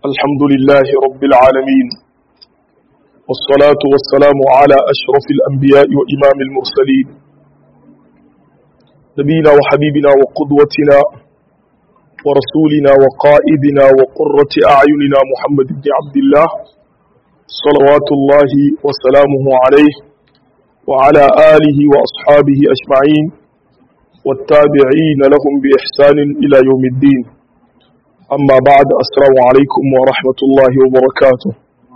الحمد لله رب العالمين والصلاة والسلام على أشرف الأنبياء وإمام المرسلين نبينا وحبيبنا وقدوتنا ورسولنا وقائدنا وقرة أعيننا محمد بن عبد الله صلوات الله وسلامه عليه وعلى آله وأصحابه أجمعين والتابعين لهم بإحسان إلى يوم الدين أما بعد السلام عليكم ورحمة الله وبركاته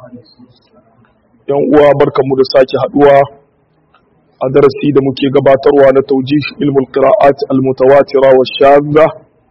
yan uwa barkanmu da sake haduwa a darasi da muke gabatarwa na taujih ilmul qira'at al mutawatira wa shadda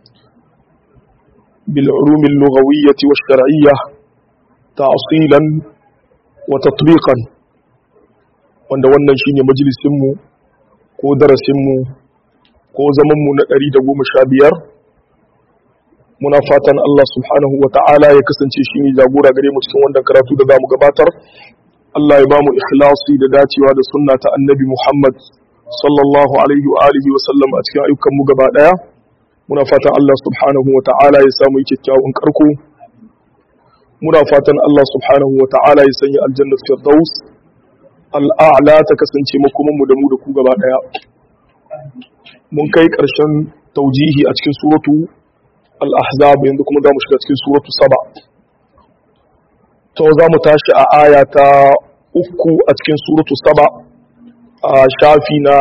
bil ulum al lughawiyyah wa shar'iyyah ta'silan wa tatbiqan wanda wannan shine majalisin mu ko darasin mu ko zaman mu na 115 muna fatan Allah subhanahu wa ta'ala ya kasance shi ne jagora gare mu cikin wannan karatu da za mu gabatar Allah ya ba mu ikhlasi da dacewa da sunna ta annabi Muhammad sallallahu alaihi wa alihi wa sallam a cikin ayyukan mu gaba daya muna fatan Allah subhanahu wa ta'ala ya samu kyakkyawan karko muna fatan Allah subhanahu wa ta'ala ya sanya aljanna firdaus al'a'la ta kasance makoman mu da mu da ku gaba daya mun kai karshen taujihi a cikin suratu al-ahzab yanzu kuma za mu shiga cikin suratu saba to za mu tashi a aya ta uku a cikin suratu saba a shafi na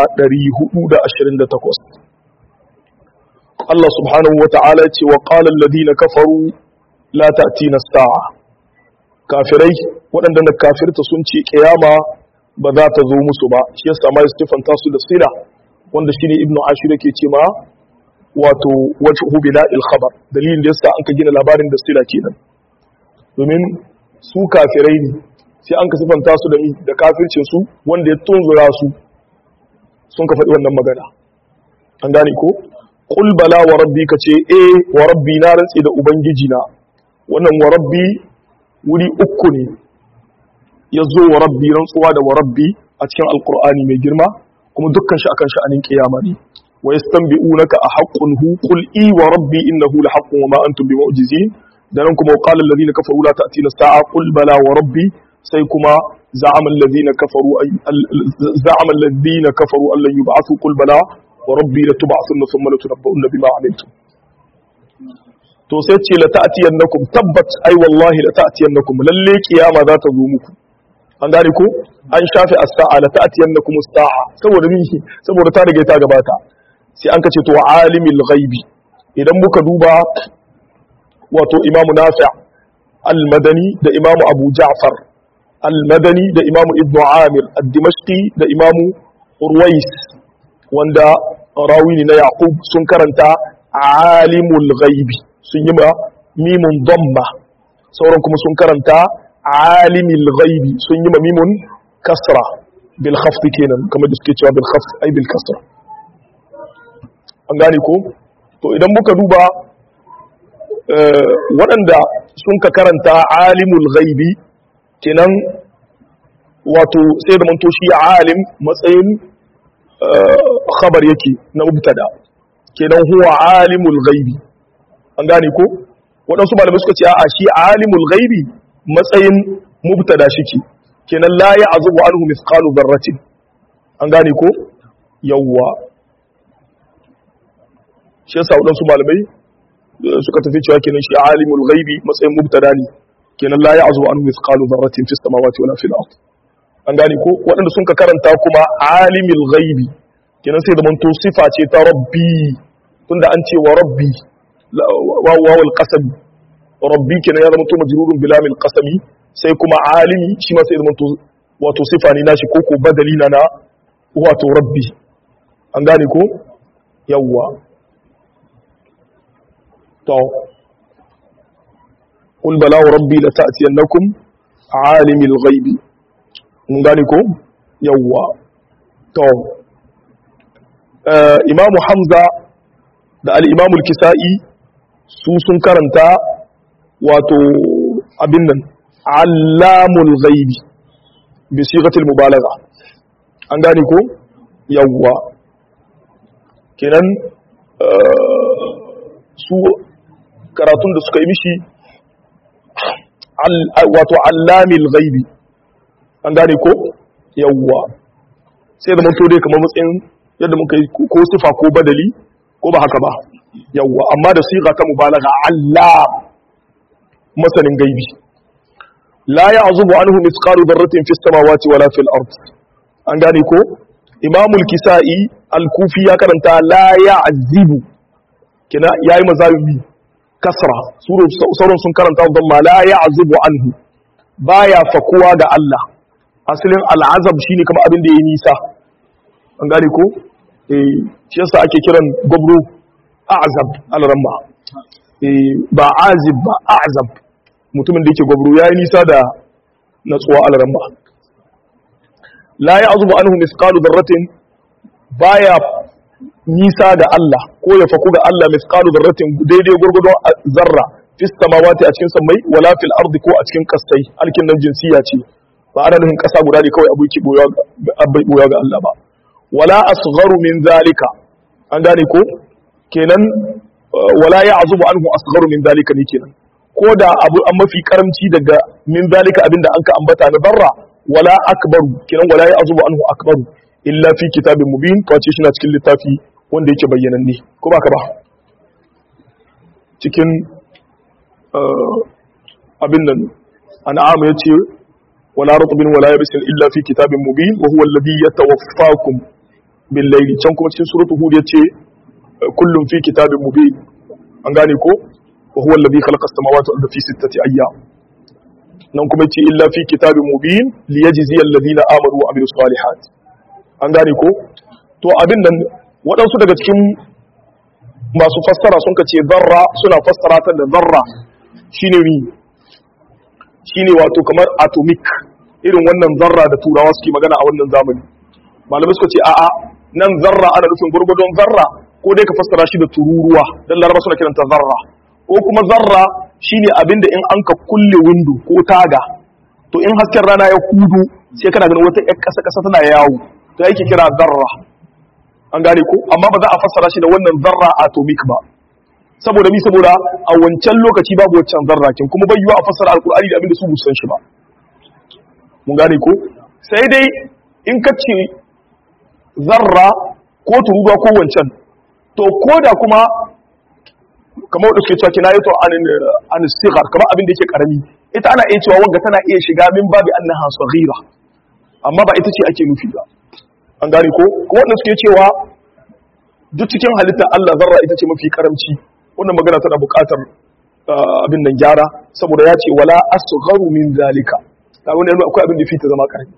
428 Allah subhanahu wa ta'ala ce wa qala alladhina kafaru la ta'tina as-sa'a kafirai waɗanda na kafirta sun ce kiyama ba za ta zo musu ba shi yasa ma Stephen tasu da sira wanda shine ibnu ashir yake ce ma wato wajhu bila'il khabar dalilin da yasa an ka gina labarin da sira kenan domin su kafirai ne sai an ka sifanta su da mi da kafircin su wanda ya tunzura su sun ka faɗi wannan magana an gane ko qul bala wa rabbi ka ce eh wa rabbi na rantsi da ubangiji na wannan wa rabbi wuri uku ne ya zo wa rabbi rantsuwa da wa rabbi a cikin alqur'ani mai girma kuma dukkan shi akan sha'anin kiyama ne wa yastanbi'unaka a haqqun hu qul i wa rabbi innahu la haqqun wa ma antum bimu'jizin da nan kuma qala alladhina kafaru la ta'tina sa'a qul bala wa rabbi sai kuma za'ama alladhina kafaru ay za'ama alladhina kafaru an lan yub'athu qul bala wa rabbi la tub'athunna thumma la tunabba'unna bima 'amiltum to sai ce la ta'tiyannakum tabbat ay wallahi la ta'tiyannakum lalle kiyama za ta zo muku an gane ko an shafe as-sa'a la ta'tiyannakum as-sa'a saboda ni saboda ta riga ta gabata sai an kace to alimul ghaibi idan muka duba wato imamu nafi' al-madani da imamu abu ja'far al-madani da imamu ibnu amir ad-dimashqi da imamu urwais wanda rawi ne na yaqub sun karanta alimul ghaibi sun yi ma mimun damma sauran kuma sun karanta alimul ghaibi sun yi ma mimun kasra bil khafd kenan kamar da suke cewa bil khafd ay bil kasra an gane ko to idan muka duba waɗanda sun ka karanta alimul ghaibi kenan wato sai da manto shi alim matsayin khabar yake na mubtada kenan huwa alimul ghaibi an gane ko waɗansu malamai suka ce a shi alimul ghaibi matsayin mubtada shike kenan la ya'zubu anhu mithqalu dharratin an gane ko yawwa shi yasa waɗansu malamai suka tafi cewa kenan shi alimul ghaibi matsayin mubtada ne kenan la ya'zu an mithqalu dharratin fis samawati wala fil ard an gane ko waɗanda sun ka karanta kuma alimul ghaibi kenan sai da manto sifa ce ta rabbi tunda an ce wa rabbi wawul qasam rabbi kenan ya zama to majrurun bilamil qasami sai kuma alimi shi ma sai da manto wato sifa ne nashi ko ko badali na na wato rabbi an gane ko yawwa to qul bala wa rabbi la ta'tiyannakum alimul ghaibi mun gane ko yawwa to imam hamza da al-imam al-kisai su sun karanta wato abin nan allamul ghaibi bi sigatil mubalagha an gane ko yawwa kenan su karatun da suka yi mishi wato allamil ghaibi an gane ko yawwa sai da manto dai kamar matsayin yadda muka yi ko sifa ko badali ko ba haka ba yawwa amma da siga ta mubalaga allam masanin gaibi la ya'zubu anhu mithqalu dharratin fis samawati wala fil ard an gane ko imamul kisa'i al-kufi ya karanta la ya'zibu kina yayi mazalimi kasra sauran sun karanta don ma la ya'zubu anhu baya fakuwa ga Allah asalin al'azab shine kamar abin da yayi nisa an gane ko eh shi yasa ake kiran gobro a'zab al-ramma eh ba azib ba a'zab mutumin da yake gobro yayi nisa da natsuwa al-ramma la ya'zubu anhu mithqalu dharratin baya nisa da Allah ko ya faku ga Allah misqalu darratin daidai gurgudun zarra fis samawati a cikin samai wala fil ardi ko a cikin kasai alkin nan jinsiya ce ba ana nufin kasa guda ne kawai abuki boya abai boya ga Allah ba wala asgharu min zalika an gane ko kenan wala ya'zubu anhu asgharu min zalika ne kenan ko da abu an mafi karamci daga min zalika abinda an ka ambata na zarra wala akbaru kenan wala ya'zubu anhu akbaru illa fi kitabin mubin kawace shi na cikin littafi wanda yake bayyananne ko ba ka ba cikin abin nan an'am ya ce wala rutbin wala yabisin illa fi kitabin mubin wa huwa alladhi yatawaffakum bil layli can kuma cikin suratu hud ya ce kullum fi kitabin mubin an gane ko wa huwa alladhi khalaqa as-samawati wal arda fi sittati ayyam nan kuma yace illa fi kitabin mubin liyajziya alladhina amanu wa amilus salihat an gane ko to abin nan waɗansu daga cikin masu fassara sun ce zarra suna fassara ta da zarra shine ni shine wato kamar atomic irin wannan zarra da turawa suke magana a wannan zamani malamai suka ce a'a nan zarra ana nufin gurgudun zarra ko dai ka fassara shi da tururuwa dan laraba suna kiranta zarra ko kuma zarra shine abin da in an ka kulle windo ko taga to in hasken rana ya kudu sai kana ganin wata ƴar ƙasa ƙasa tana yawo to yake kira zarra an gane ko amma ba za a fassara shi da wannan zarra atomic ba saboda mi saboda a wancan lokaci babu wancan zarra kin kuma bai yiwa a fassara alkur'ani da abin da su bu san shi ba mun gane ko sai dai in ka ce zarra ko tururuwa ko wancan to ko da kuma kamar wadda suke cewa kina yato an sigar kamar abin da yake karami ita ana iya cewa wanga tana iya shiga min babi annaha saghira amma ba ita ce ake nufi ba an gane ko kuma wanda suke cewa duk cikin halittar Allah zarra ita ce mafi karamci wannan magana tana buƙatar abin nan gyara saboda ya ce wala asgharu min zalika ta wani yana akwai abin da fita zama karami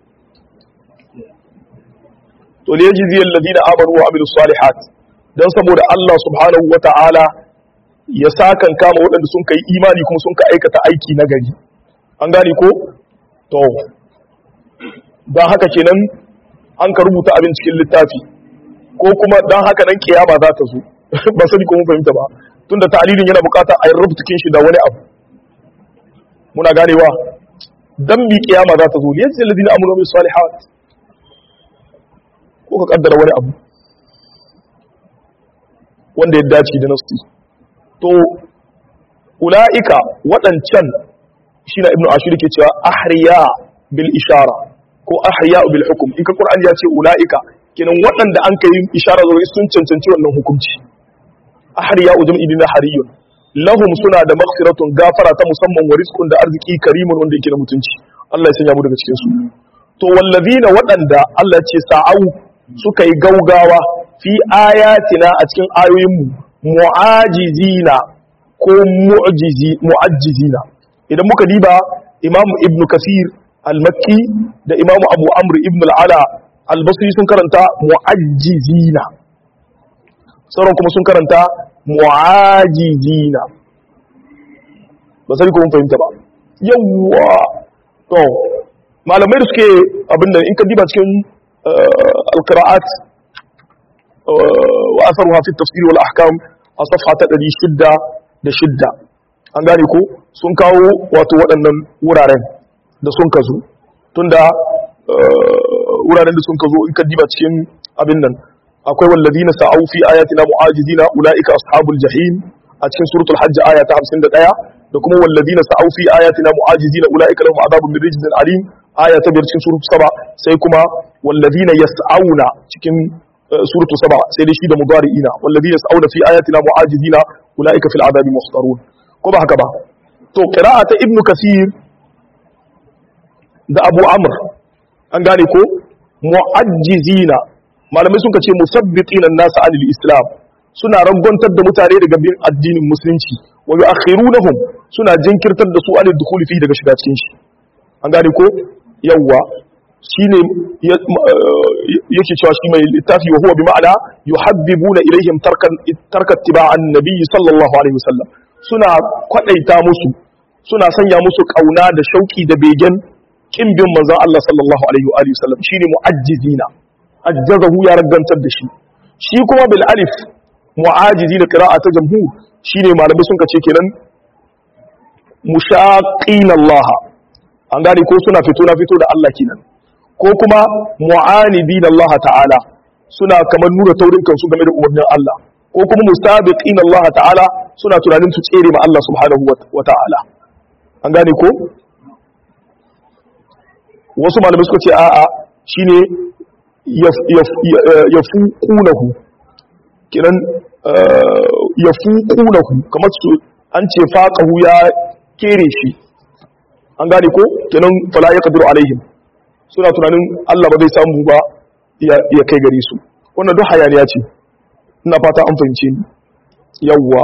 to ne yaji ziyal ladina amanu wa amilus salihat dan saboda Allah subhanahu wata'ala ya sakan kama waɗanda sun kai imani kuma sun ka aikata aiki na gari an gane ko to don haka kenan an ka rubuta abin cikin littafi ko kuma don haka nan kiyama za ta zo ba sani ko mun fahimta ba tunda ta'lilin yana bukatar a rubuta kin shi da wani abu muna ganewa dan bi kiyama za ta zo ne yanzu ladina amanu bis salihat ko ka kaddara wani abu wanda ya dace da nasu to ulaika waɗancan shi na ibnu ashir ke cewa ahriya bil ishara ko ahya bil hukum in ka qur'ani ya ce ulaika kenan waɗanda an kai ishara zuwa sun cancanci wannan hukunci ahriya ujum idina hariyun lahum suna da maghfiratun gafara ta musamman wa rizqun da arziki karimun wanda yake da mutunci Allah ya sanya mu daga cikin su to wallazina waɗanda Allah ya ce sa'au suka yi gaugawa fi ayatina a cikin ayoyin mu mu'ajizina ko mu'jizi mu'ajjizina idan muka diba imam ibnu kasir al-makki da imamu abu amr ibn al-ala al-basri sun karanta mu'ajjizina sauran kuma sun karanta mu'ajizina ba sai ko mun fahimta ba yawwa to malamai da suke abinda in ka diba cikin al-qira'at wa asaruha fi tafsir wal ahkam a safha ta 606 an gane ko sun kawo wato waɗannan wuraren da sun ka zo tunda wuraren da sun ka zo in ka diba cikin abin nan akwai wallazina sa'au fi ayatina mu'ajizina ulaika ashabul jahim a cikin suratul hajj aya ta 51 da kuma walladina sa'u fi ayatina mu'ajizina ulaika lahum adabun min rijzin alim aya ta biyar cikin suratu saba sai kuma walladina yas'auna cikin suratu saba sai dai shi da mudari'ina walladina yas'auna fi ayatina mu'ajizina ulaika fil adabi muhtarun ko ba haka ba to qira'a ta ibnu kasir da abu amr an gane ko mu'ajjizina malamai sun ce musabbiqina an-nas 'anil islam suna rangontar da mutane daga bin addinin musulunci wa yu'akhirunahum suna jinkirtar da su 'anil dukhuli fi daga shiga cikin shi an gane ko yawwa shine yake cewa shi mai littafi wa huwa bi ma'ana yuhabbibuna ilaihim tarkan tarkat tiba'an nabiy sallallahu alaihi wasallam suna kwadaita musu suna sanya musu kauna da shauki da begen kin bin manzon Allah sallallahu alaihi wa alihi wasallam shine mu'ajjizina ajjazahu ya ragantar da shi shi kuma bil alif mu'ajizina qira'ata jamhur shine malamai sun kace kenan mushaqina Allah an gane ko suna fito na fito da Allah kenan ko kuma mu'anidina Allah ta'ala suna kamar nuna taurin kansu game da umarnin Allah ko kuma musabiqina Allah ta'ala suna tunanin su tsere ma Allah subhanahu wa ta'ala an gane ko wasu malamai suka ce a'a shine yafuqunahu kiran yafuqunahu kamar su an ce faqahu ya kere shi an gane ko kenan fala yaqdiru alaihim suna tunanin Allah ba zai samu ba ya kai gare su wannan duk hayaniya ce ina fata an fahimce ni yawwa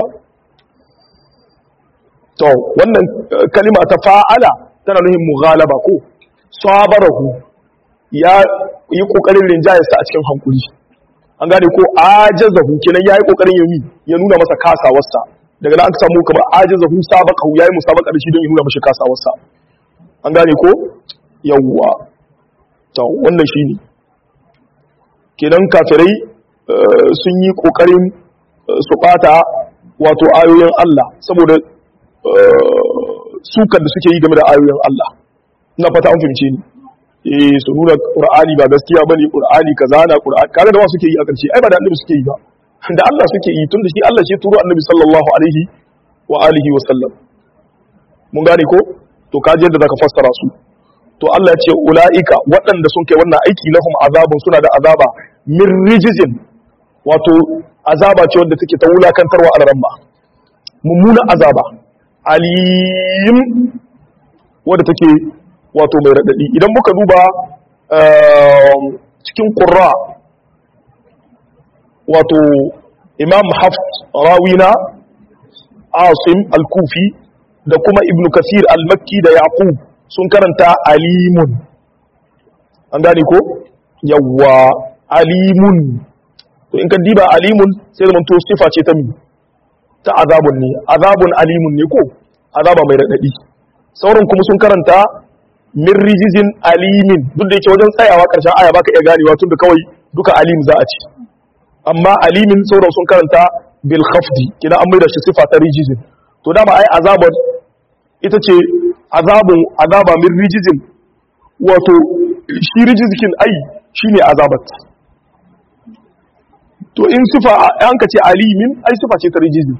to wannan kalima ta fa'ala tana nuhin mughalaba ko sabarahu ya yi kokarin rinjayarsa a cikin hankuli an gane ko ajazahu kenan yayi kokarin yami ya nuna masa kasawarsa daga nan aka samu kamar ajazahu sabaqahu yayi musabaqa da shi don ya nuna masa kasawarsa an gane ko yawwa to wannan shine kenan kafirai sun yi kokarin su bata wato ayoyin Allah saboda sukar da suke yi game da ayoyin Allah ina fata an fahimce ni eh su nuna qur'ani ba gaskiya bane qur'ani kaza na qur'ani kaga da wa suke yi a karshe ai ba da annabi suke yi ba da Allah suke yi tunda shi Allah shi turo annabi sallallahu alaihi wa alihi wa sallam mun gane ko to kaji yadda zaka fassara su to Allah ya ce ulaika waɗanda sun kai wannan aiki lahum azabun suna da azaba min rijizin wato azaba ce wadda take ta wulakantarwa a ramma mummuna azaba alim wadda take wato mai raɗaɗi idan muka duba cikin ƙurra wato imam haft rawina asim al-kufi da kuma ibn kasir al-makki da yaqub sun karanta alimun an gane ko yawwa alimun to in ka diba alimun sai zama to sifa ce ta mi ta azabun ne azabun alimun ne ko azaba mai raɗaɗi sauran kuma sun karanta min rijizin alimin duk da yake wajen tsayawa ƙarshen aya baka iya ganewa tun da kawai duka alim za a ci amma alimin sauran sun karanta bil khafdi kina an maida shi sifa ta rijizin to dama ai azabar ita ce azabun azaba min rijizin wato shi rijizikin ai shine azabat to in sifa an ka ce alimin ai sifa ce ta rijizin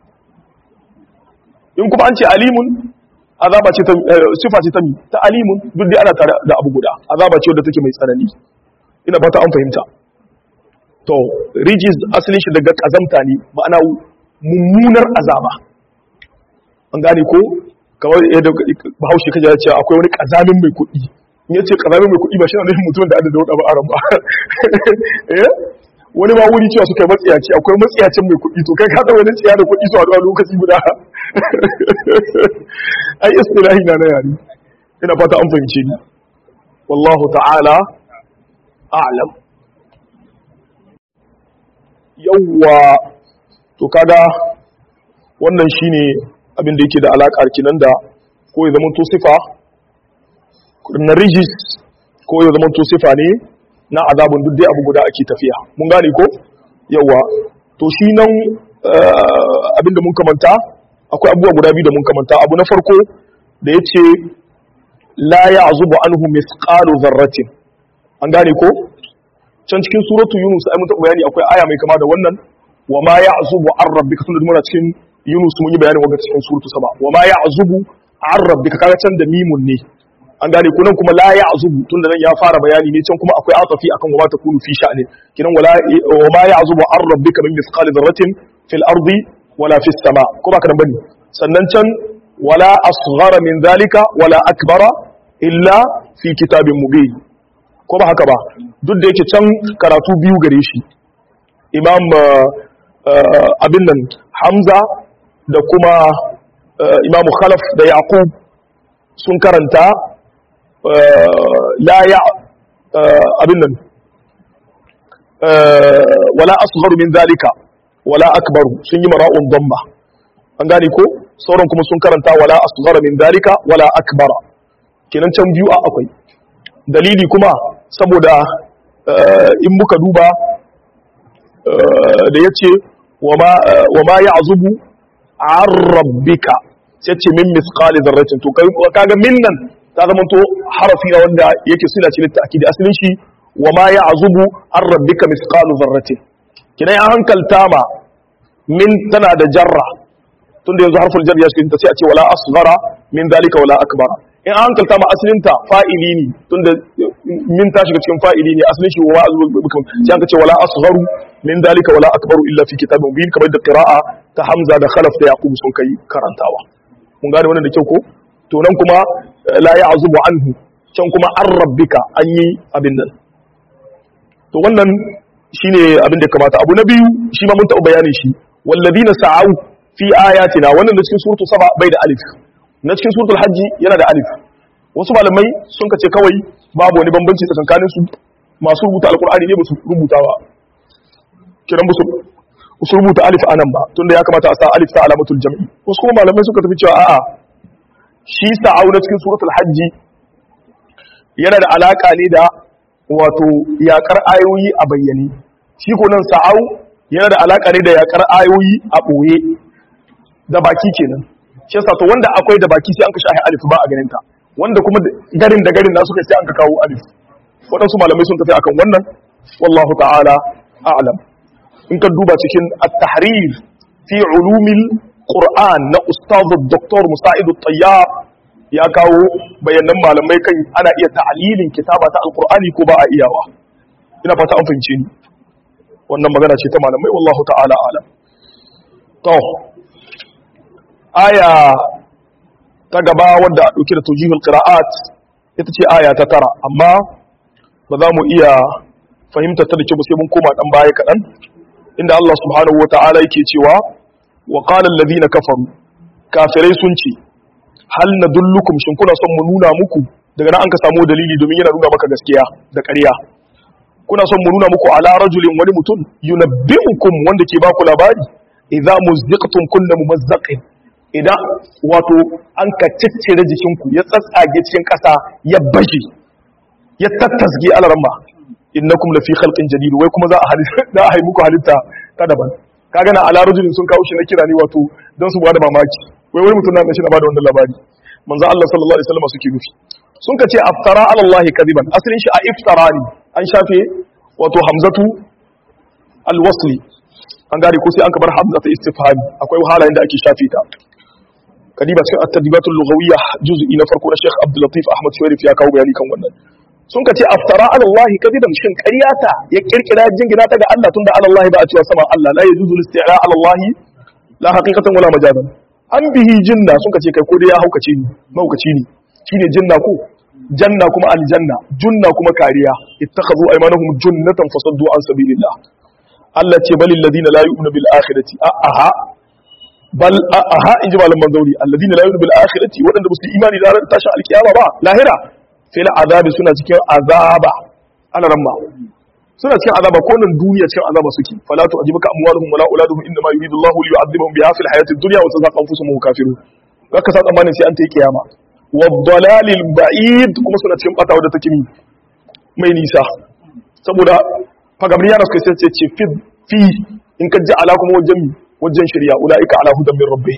in kuma an ce alimun azaba ce ta sifa ce ta mi ta alimun duk dai ana tare da abu guda azaba ce wadda take mai tsanani ina fata an fahimta to rijiz asalin shi daga kazamta ne ma'ana mummunar azaba an gane ko kawai yadda bahaushe kaje ya ce akwai wani kazamin mai kuɗi in yace kazamin mai kuɗi ba shi ne mutum da adada wada ba aran ba eh wani ma wuri cewa suka yi matsiyaci akwai matsiyacin mai kuɗi to kai ka da wani tsiya da kuɗi su a lokaci guda ai istilahi na na yari ina fata an fahimce ni wallahu ta'ala a'lam yawwa to kaga wannan shine abin da yake da alakar kinan da ko ya zama to sifa na rijis ko ya zama to sifa ne na azabun duk dai abu guda ake tafiya mun gane ko yawa to shi nan abin da mun kamanta akwai abubuwa guda biyu da mun kamanta abu na farko da ya ce la ya azubu anhu misqalu zarratin an gane ko can cikin suratu yunus ai mun taɓa bayani akwai aya mai kama da wannan wa ma ya azubu an rabbika tunda muna cikin Yunus mun yi bayanin wanda cikin suratu saba wa ma ya'zubu an rabbika kaga can da mimun ne an gane ku nan kuma la ya'zubu tunda nan ya fara bayani ne can kuma akwai atafi akan wa ma takunu fi sha'ni kinan wala wa ma ya'zubu an rabbika min mithqali dharratin fil ardi wala fis sama ko ba kana bane sannan can wala asghara min zalika wala akbara illa fi kitabin mubin ko ba haka ba duk da yake can karatu biyu gare shi imam abin nan hamza da kuma imamu khalaf da yaqub sun karanta la ya abin nan wala asgharu min zalika wala akbaru sun yi mara'un dhamma an gane ko sauran kuma sun karanta wala asghara min zalika wala akbara kenan can biyu a akwai dalili kuma saboda in muka duba da yace wa ma ya'zubu an rabbika sai ce min misqali dharratin to kaga min nan ta zama to harafi na wanda yake sila ce litta akidi asalin shi wa ma ya'zubu an rabbika misqalu dharratin kidan an hankalta ma min tana da jarra tunda yanzu harful jar ya shi ta sai a ce wala asghara min dalika wala akbara in an hankalta ma asalin ta fa'ili ne tunda min ta shiga cikin fa'ili ne asalin shi wa ma'azubu bikum sai an ce wala asgharu min dalika wala akbaru illa fi kitabin mubin kamar da qira'a ta hamza da khalaf da yaqub sun kai karantawa mun gane wannan da kyau ko to nan kuma la ya'zubu anhu can kuma an rabbika an yi abin nan to wannan shine abin da kamata abu na biyu shi ma mun taɓa bayanin shi walladina sa'au fi ayatina wannan da cikin suratul saba bai da alif na cikin suratul hajji yana da alif wasu malamai sun kace kawai babu wani bambanci tsakanin su masu rubuta alqur'ani ne ba su rubuta ba kiran ba su rubuta alif anan ba tunda ya kamata a sa alif ta alamatul jam'i wasu kuma malamai suka tafi cewa a'a shi sa'au na cikin suratul hajji yana da alaka ne da wato yakar ayoyi a bayyane shi ko nan sa'au yana da alaka ne da yakar ayoyi a boye da baki kenan shi yasa to wanda akwai da baki sai an ka shahi alif ba a ganin ta wanda kuma garin da garin nasu kai sai an ka kawo alif waɗansu malamai sun tafi akan wannan wallahu ta'ala a'lam in ka duba cikin at-tahrir fi ulumil qur'an na ustaz dr musa'id at-tayyar ya kawo bayanan malamai kan ana iya ta'lilin kitaba ta alqur'ani ko ba a iyawa ina fata an fahimce ni wannan magana ce ta malamai wallahu ta'ala a'lam to aya ta gaba wadda a ɗauki da tujihul qira'at ita ce aya ta tara amma ba za mu iya fahimtar ta da kyau sai mun koma dan baya kaɗan inda Allah subhanahu wa ta'ala yake cewa wa qala allazina kafaru kafirai sun ce hal nadullukum shin kuna son mu nuna muku daga nan an ka samu dalili domin yana nuna maka gaskiya da ƙarya kuna son mu nuna muku ala rajulin wani mutum yunabbi'ukum wanda ke baku labari idza muzziqtum kullu mumazzaqin idan wato an ka ciccire jikinku ya tsatsage cikin ƙasa ya bashi ya tattasge alaramma innakum la fi khalqin jadid wai kuma za a halitta da a muku halitta ta daban kaga na ala rajulin sun kawo shi na kira ne wato don su bada mamaki wai wani mutum na shi na bada wannan labari manzo Allah sallallahu alaihi wasallam suke nufi sun ka ce aftara ala Allah kadiban asalin shi a iftara ne an shafe wato hamzatu alwasli an gane ko sai an kabar hamzatu istifhami akwai halayen da ake shafe ta kadiba cikin at-tadbibatul lughawiyya juz'i na farko na Sheikh Abdul Latif Ahmad Sharif ya kawo bayani kan wannan sun ka ce aftara ala Allah kadiban shin ƙaryata ya kirkira jingina ta ga Allah tunda ala Allah ba a cewa sama Allah la yajuzu al-isti'la ala Allah la haqiqatan wala majazan an bihi jinna sun ka ce kai ko dai ya haukace ni mahaukaci ne shine jinna ko janna kuma aljanna junna kuma kariya ittakhadhu aymanahum junnatan fasaddu an sabilillah Allah ce balil ladina la yu'minu bil akhirati aha bal aha inji malaman zauri alladina la yu'minu bil akhirati wadanda ba su imani da ranar tashin alkiyama ba lahira fil azabi suna cikin azaba ana ramma suna cikin azaba ko nan duniya cikin azaba suke fala tu ajibuka amwaluhum wala auladuhum inma yuridu Allahu li yu'adhibahum biha fil hayatid dunya wa tazaqa anfusuhum kafirun kaka sa tsammanin sai an ta kiyama wa dalalil ba'id kuma suna cikin bata wadda take mai nisa saboda fagabriya da suka sai ce ce fi fi in ka ji ala kuma wajen wajen shirya ulaika ala hudan min rabbih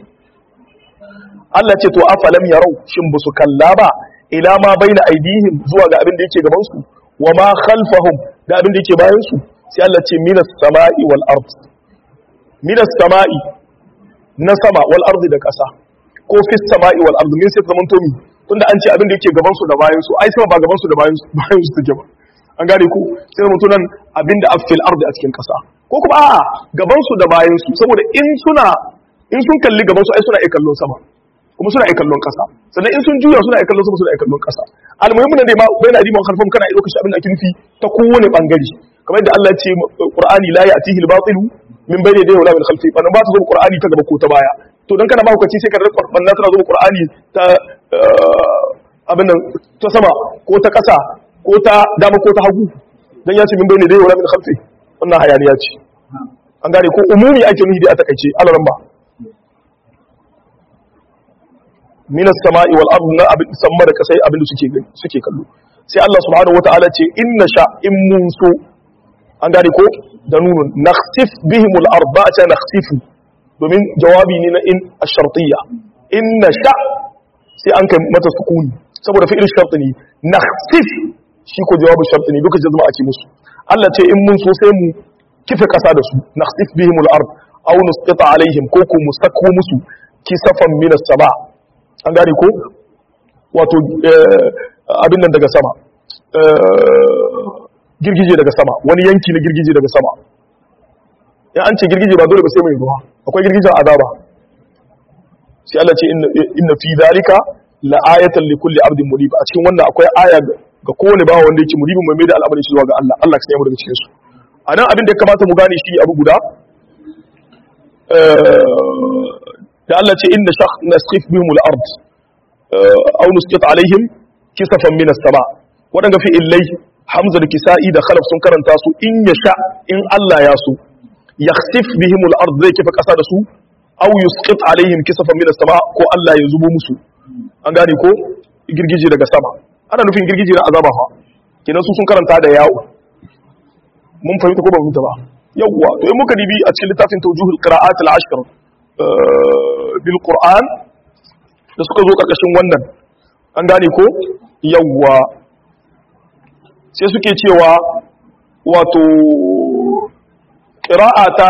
Allah ce to afalam yarau shin busu kalla ba ila ma baina aidihim zuwa ga abin da yake gaban su wa ma khalfahum da abin da yake bayan su sai Allah ce minas sama'i wal ard minas sama'i na sama wal ardi da ƙasa ko fis sama'i wal ardi min sai zaman tomi tunda an ce abin da yake gaban su da bayan su ai sama ba gaban su da bayan su bayan su take ba an gane ku sai zaman tunan abin da afil ardi a cikin ƙasa ko kuma a'a gaban su da bayan su saboda in suna in sun kalli gaban su ai suna iya kallon sama kuma suna iya kallon ƙasa sannan in sun juya suna iya kallon sama suna iya kallon ƙasa almuhimmin ne ma bai na diman harfan kana iya lokacin abin da ake nufi ta kowane bangare kamar yadda Allah ya ce Qur'ani la ya'tihi al-batil min bayni yadayhi wala min khalfihi wannan ba ta zo Qur'ani ta gaba ko ta baya to dan kana ba hukaci sai ka rika banna tana zo Qur'ani ta abin nan ta sama ko ta ƙasa ko ta dama ko ta hagu dan ya ce min bayni yadayhi wala min khalfihi wannan hayaniya ce an gane ko umumi ake nufi da a takaice alaran ba min as-sama'i wal ardi na abin samma da kasai abin da suke gani suke kallo sai Allah subhanahu wataala ce inna sha in mun so an gane ko da nunun nakhsif bihim al-arba ta nakhsifu domin jawabi ne na in ash-shartiyya inna sha sai an kai mata sukuni saboda fi'il shart ne nakhsif shi ko jawabu shart ne duka jazma ake musu Allah ce in mun so sai mu kife kasa da su nakhsif bihim al-ard aw nusqita alaihim ko ko musakku musu kisafan min as-sama an gane ko wato abin nan daga sama girgije daga sama wani yanki na girgije daga sama ya an ce girgije ba dole ba sai mai ruwa akwai girgijen azaba sai Allah ce inna fi zalika la ayatan li kulli abdin munib a cikin wannan akwai aya ga kowane bawa wanda yake munibin mai da al'amarin shi zuwa ga Allah Allah ka sanya mu daga cikin su anan abin da ya kamata mu gane shi abu guda da Allah ce inna shakh nasqif bihim al-ard aw nusqit alaihim kisafan min as-sama wadanga fi illai hamza da kisa'i da khalaf sun karanta su in yasha in Allah ya so yakhsif bihim al-ard zai kifa kasa da su aw yusqit alaihim kisafan min as-sama ko Allah ya zubo musu an gane ko girgije daga sama ana nufin girgije na azaba fa kenan su sun karanta da yawo mun fahimta ko ba mun ba yawwa to in muka dibi a cikin littafin tawjuhul qira'at al-ashr bil qur'an da suka zo karkashin wannan an gane ko yawwa sai suke cewa wato qira'ata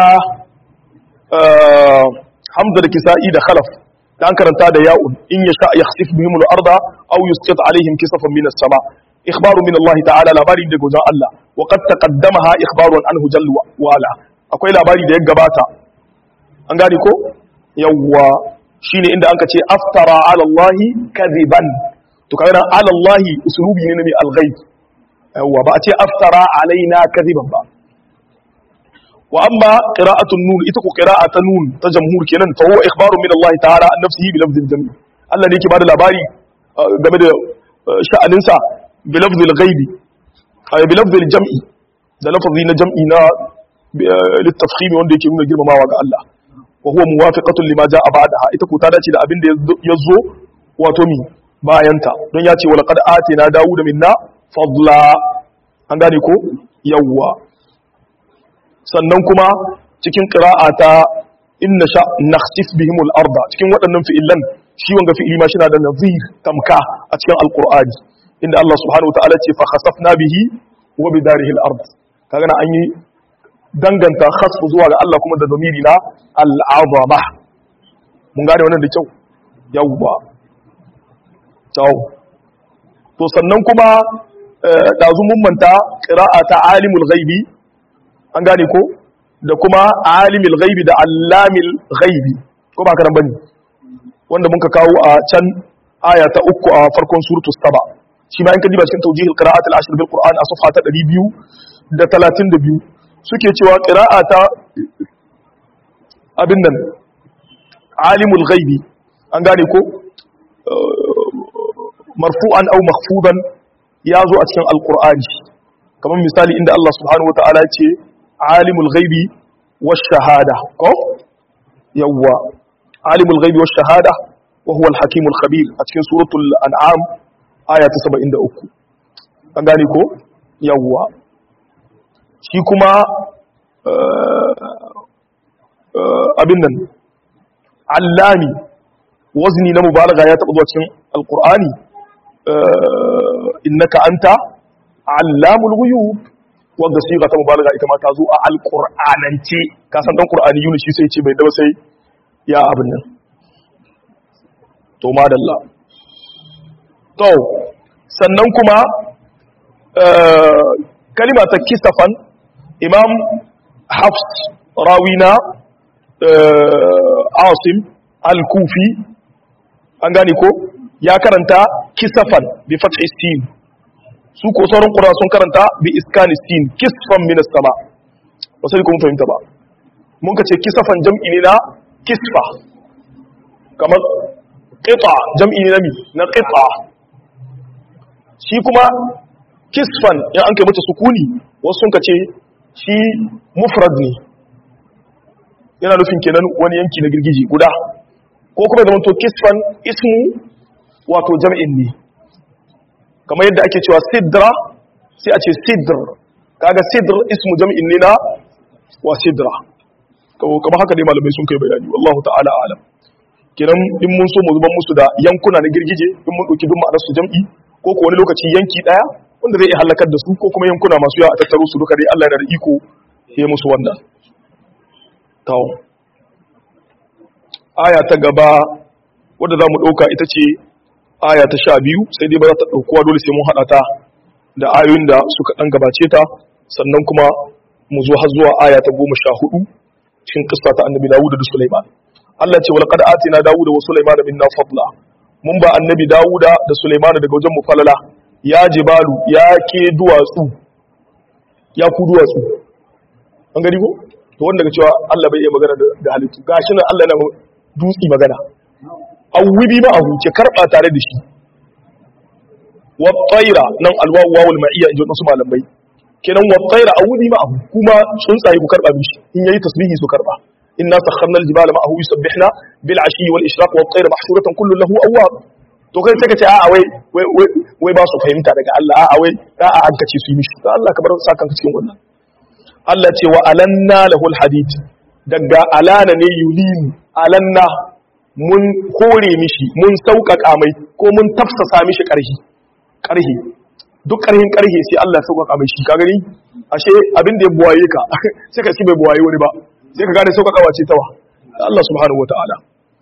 hamza da kisa'i da khalaf da an karanta da ya'un in yasha yakhsif bihim al-arda aw yusqit alaihim kisafan min as-sama ikhbaru min Allah ta'ala labari daga wajen Allah wa qad taqaddamaha ikhbaru anhu jalla wa ala akwai labari da ya gabata an gane ko yawwa shine inda anka ce aftara ala Allah kadiban to kaga ala Allah usulubi ne mai al-ghaib yawwa ba a ce aftara alaina kadiban ba wa amma qira'atun nun ita ko qira'atun nun ta jamhur kenan fa huwa ikhbaru min Allah ta'ala an nafsihi bi lafzil jami Allah ne yake bada labari game da sha'aninsa bi lafzil ghaibi ay bi lafzil jam'i da lafzi na jam'i na litafkhim wanda yake nuna girmamawa ga Allah wa huwa muwafiqatun lima jaa ba'daha ita ko ta dace da abin da yazo wato mi bayanta don ya ce wa laqad atina dawuda minna fadla an gane ko yawwa sannan kuma cikin qira'a ta inna sha nakhsif bihim al-arda cikin waɗannan fi'ilan shi wanga fi'ili ma shina da nazir tamka a cikin alqur'ani inda Allah subhanahu wa ta'ala ce fa khasafna bihi wa bidarihi al-ard kaga na an yi danganta khasfu zuwa ga Allah kuma da zamiri na al'azama mun gane wannan da kyau yawwa tau to sannan kuma dazu mun manta qira'a ta alimul ghaibi an gane ko da kuma alimul ghaibi da allamil ghaibi ko ba karan bane wanda mun ka kawo a can aya ta uku a farkon suratu saba shi ma in ka diba cikin tawjihil qira'at al-ashr bil qur'an a safha ta 232 suke cewa ƙira'a ta abin nan alimul ghaibi an gane ko marfu'an au mahfudan ya zo a cikin alkur'ani kamar misali inda Allah subhanahu wata'ala ce alimul ghaibi wash shahada ko yawwa alimul ghaibi wash shahada wa huwa al-hakimul khabir a cikin suratul an'am aya ta 73 an gane ko yawwa shi kuma abin nan allami wazni na mubalaga ya taɓa zuwa cikin alkur'ani innaka anta allamul ghuyub wanda siga ta mubalaga ita ma ta zo a alqur'anance ka san dan qur'ani yuni shi sai ce bai da sai ya abin nan to madalla to sannan kuma kalima ta kisafan imam hafs rawina asim al-kufi an gane ko ya karanta kisafan bi fathi sin su ko sauran qura sun karanta bi iskani sin kisfan min as-sama wasu kuma fahimta ba mun kace kisafan jam'i ne na kisfa kamar qita jam'i ne na mi na qita shi kuma kisfan in an kai mata sukuni wasu sun kace shi mufrad ne yana nufin kenan wani yanki na girgiji guda ko kuma zama to kisfan ismu wato jam'in ne kamar yadda ake cewa sidra sai a ce sidr kaga sidr ismu jam'in ne na wa sidra kamar haka dai malamai sun kai bayani wallahu ta'ala alam kenan in mun so mu zuban musu da yankuna na girgije in mun dauki duk ma'anar su jam'i ko ko wani lokaci yanki daya wanda zai iya halakar da su ko kuma yankuna masu yawa a tattaro su duka dai Allah yana da iko ya musu wannan tawo aya ta gaba wadda za mu ɗauka ita ce aya ta sha biyu sai dai ba za ta ɗaukuwa dole sai mun haɗa ta da ayoyin da suka ɗan gabace ta sannan kuma mu zo har zuwa aya ta goma sha hudu cikin ƙasa ta annabi dawuda da sulaiman Allah ce wal qad atina dawuda wa sulaiman minna fadla mun ba annabi dawuda da sulaiman daga wajen mu falala ya jibalu ya ke duwatsu ya ku duwatsu an gani ko to wanda ga cewa Allah bai iya magana da halittu gashi nan Allah yana dutsi magana awwibi ma ahu ke karba tare da shi wa tsaira nan alwawu wawul ma'iyya in ji wasu malamai kenan wa tsaira awwibi ma ahu kuma tsuntsaye ku karba mishi in yayi tasbihi su karba inna sakharna aljibala ma'ahu yusabbihna bil ashi wal ishraq wa tsaira mahshuratan kullu lahu awwab to kai sai ka ce a'a wai wai wai ba su fahimta daga Allah a'a wai a'a an kace su yi mishi to Allah ka bar sakan cikin wannan Allah ce wa alanna lahul hadid daga alana ne yulinu alanna mun kore mishi mun sauƙaƙa mai ko mun tafsasa mishi ƙarhi ƙarhi duk ƙarhin ƙarhi sai Allah ya sauƙaƙa mai shi ka gani ashe abin da ya buwaye ka sai ka ci bai buwaye wani ba sai ka gane sauƙaƙawa ce tawa Allah subhanahu wataala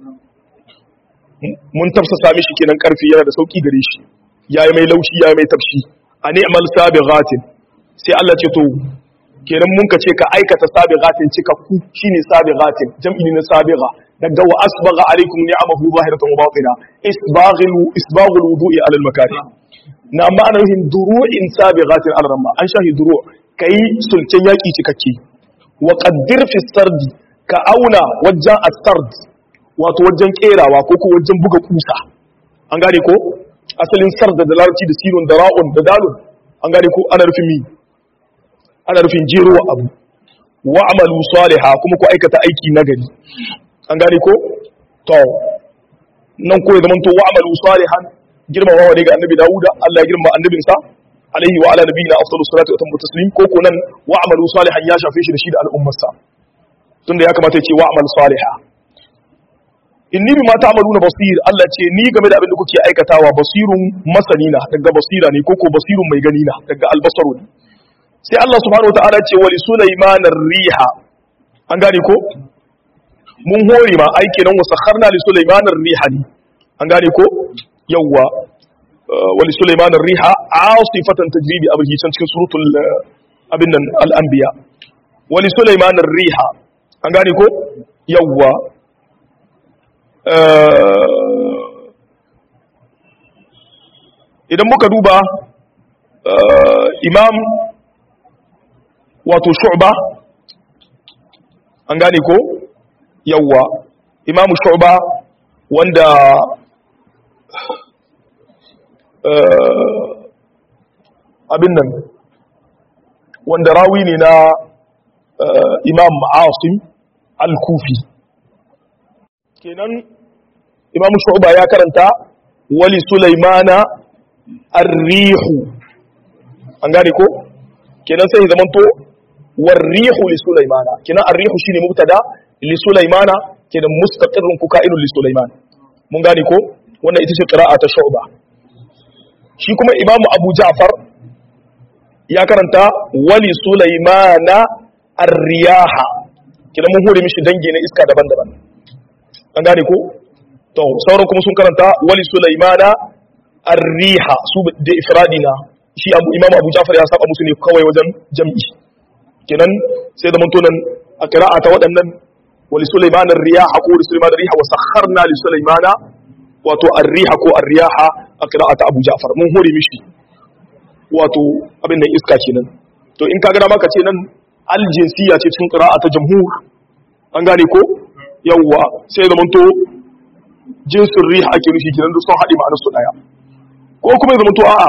mun tafsasa mishi kenan ƙarfi yana da sauƙi gare shi yayi mai laushi yayi mai tafshi a ni'mal sabighatin sai Allah ce to kenan mun ka ce ka aikata sabighatin cikakku shine sabighatin jam'i ne na sabigha daga wa asbagha alaikum ni'amahu zahiratan wa batina isbaghil isbaghul wudu'i ala al makari na ma'ana yin duru'in sabighatin al ramma an shahi duru' kai sulken yaki cikakke wa qaddir fi sardi ka auna wajen as-sard wato wajen kerawa ko ko wajen buga kusa an gane ko asalin sard da larabci da sirun da ra'un da dalun an gane ko ana rufin mi ana rufin jerowa abu wa amalu saliha kuma ku aikata aiki nagari an gane ko to nan ko ya zama to wa amalu salihan girmamawa ne ga annabi Dawuda Allah ya girma annabinsa alaihi wa ala nabiyina afdalus salatu wa tammu taslim ko ko nan wa amalu salihan ya shafe shi da shi da al'ummarsa tunda ya kamata ya ce wa amal saliha inni bima ta'maluna basir Allah ce ni game da abin da kuke aikatawa basirun masani na daga basira ne ko ko basirun mai gani na daga albasaru ne sai Allah subhanahu wa ta'ala ce wa li sulaiman riha an gane ko mun hore ma aiki nan wasu harna li Sulaiman riha ne an gane ko yawwa wa li Sulaiman riha asifatan tajri bi abhi can cikin suratul abin nan al-anbiya wa li Sulaiman riha an gane ko yawwa idan muka duba imam wato shu'ba an gane ko yawwa imamu shu'ba wanda abin nan wanda rawi ne na imam asim al-kufi kenan imamu shu'ba ya karanta wali sulaimana ar-rihu an gane ko kenan sai zamanto war-rihu li sulaimana kenan ar-rihu shine mubtada li sulaimana kenan mustaqirrun ku ka'inun li sulaiman mun gane ko wannan ita ce qira'a ta shu'ba shi kuma imamu abu ja'far ya karanta wali sulaimana ar-riyaha kenan mun hore mishi dangi na iska daban-daban an gane ko to sauran kuma sun karanta wali sulaimana ar-riha su da ifradina shi abu imamu abu jafar ya saba musu ne kawai wajen jam'i kenan sai da mantonan a qira'a ta waɗannan wali sulaimana ar-riha ko wali sulaimana ar-riha wa sakharna li sulaimana wato ar-riha ko ar-riha a qira'a ta abu jafar mun hore mishi wato abin da iska kenan to in kaga dama ka ce nan aljinsiya ce cikin qira'a ta jamhur an gane ko yawwa sai da manto jinsin riha ake nufi kenan duk sun haɗe ma'anar su ɗaya ko kuma ya zama to a'a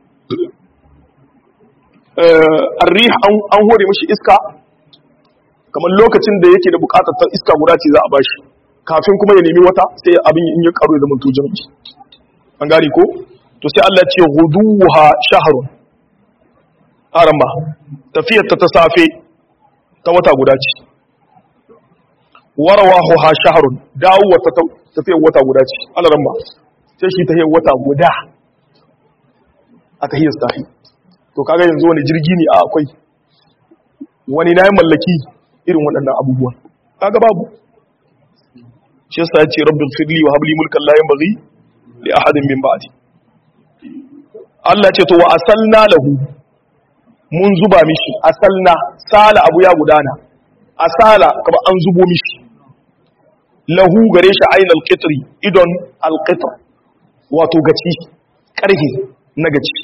arriha an hore mashi iska kamar lokacin da yake da bukatar ta iska guda ce za a bashi kafin kuma ya nemi wata sai abin in ya karo ya zama to jami'i an gane ko to sai Allah ce huduha shahrun aramba tafiyar ta ta safe ta wata guda ce warawahu ha shahrun dawo ta tafiyar wata guda ce alaramma sai shi ta wata guda a tahiyar sahi to kaga yanzu wani jirgi ne a akwai wani na mallaki irin waɗannan abubuwan kaga babu shi yasa ya ce rabbin firli wa habli mulkan la yanbaghi li ahadin min ba'di Allah ce to wa asalna lahu mun zuba mishi asalna sala abu ya gudana asala kamar an zubo mishi lahu gare shi ainihin alƙitri idon alƙitr wato gaci ƙarhe na gaci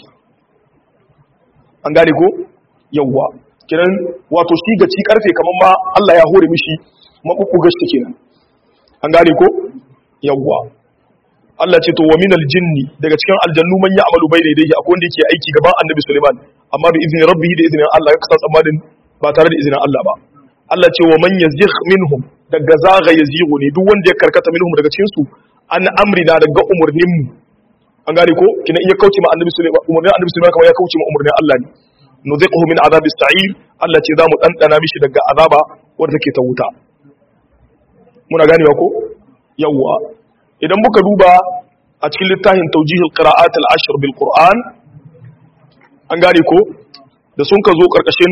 an gane ko yawwa kiran wato shi gaci ƙarfe kamar ma Allah ya hore mishi maɓuɓɓugar shi kenan an gane ko yawwa Allah ce to wa minal jinni daga cikin aljannu man ya amalu bai daidai akwai wanda yake aiki gaban annabi Suleiman amma bi izinin rabbihi da izinin Allah ya kasa tsammanin ba tare da izinin Allah ba Allah ce wa man yazigh minhum daga zaga yazighu ne duk wanda ya karkata minhum daga cikin su an amrina daga umurnin mu an gane ko kina iya kauce ma annabi Sulaiman umurnin annabi Sulaiman kamar ya kauce ma umurnin Allah ne nuziquhu min azabis sa'ir Allah ce zamu dandana mishi daga azaba wanda take ta wuta muna ganewa ko yawwa idan muka duba a cikin littafin tawjihul qira'at al-ashr bil Qur'an an gane ko da sun ka zo karkashin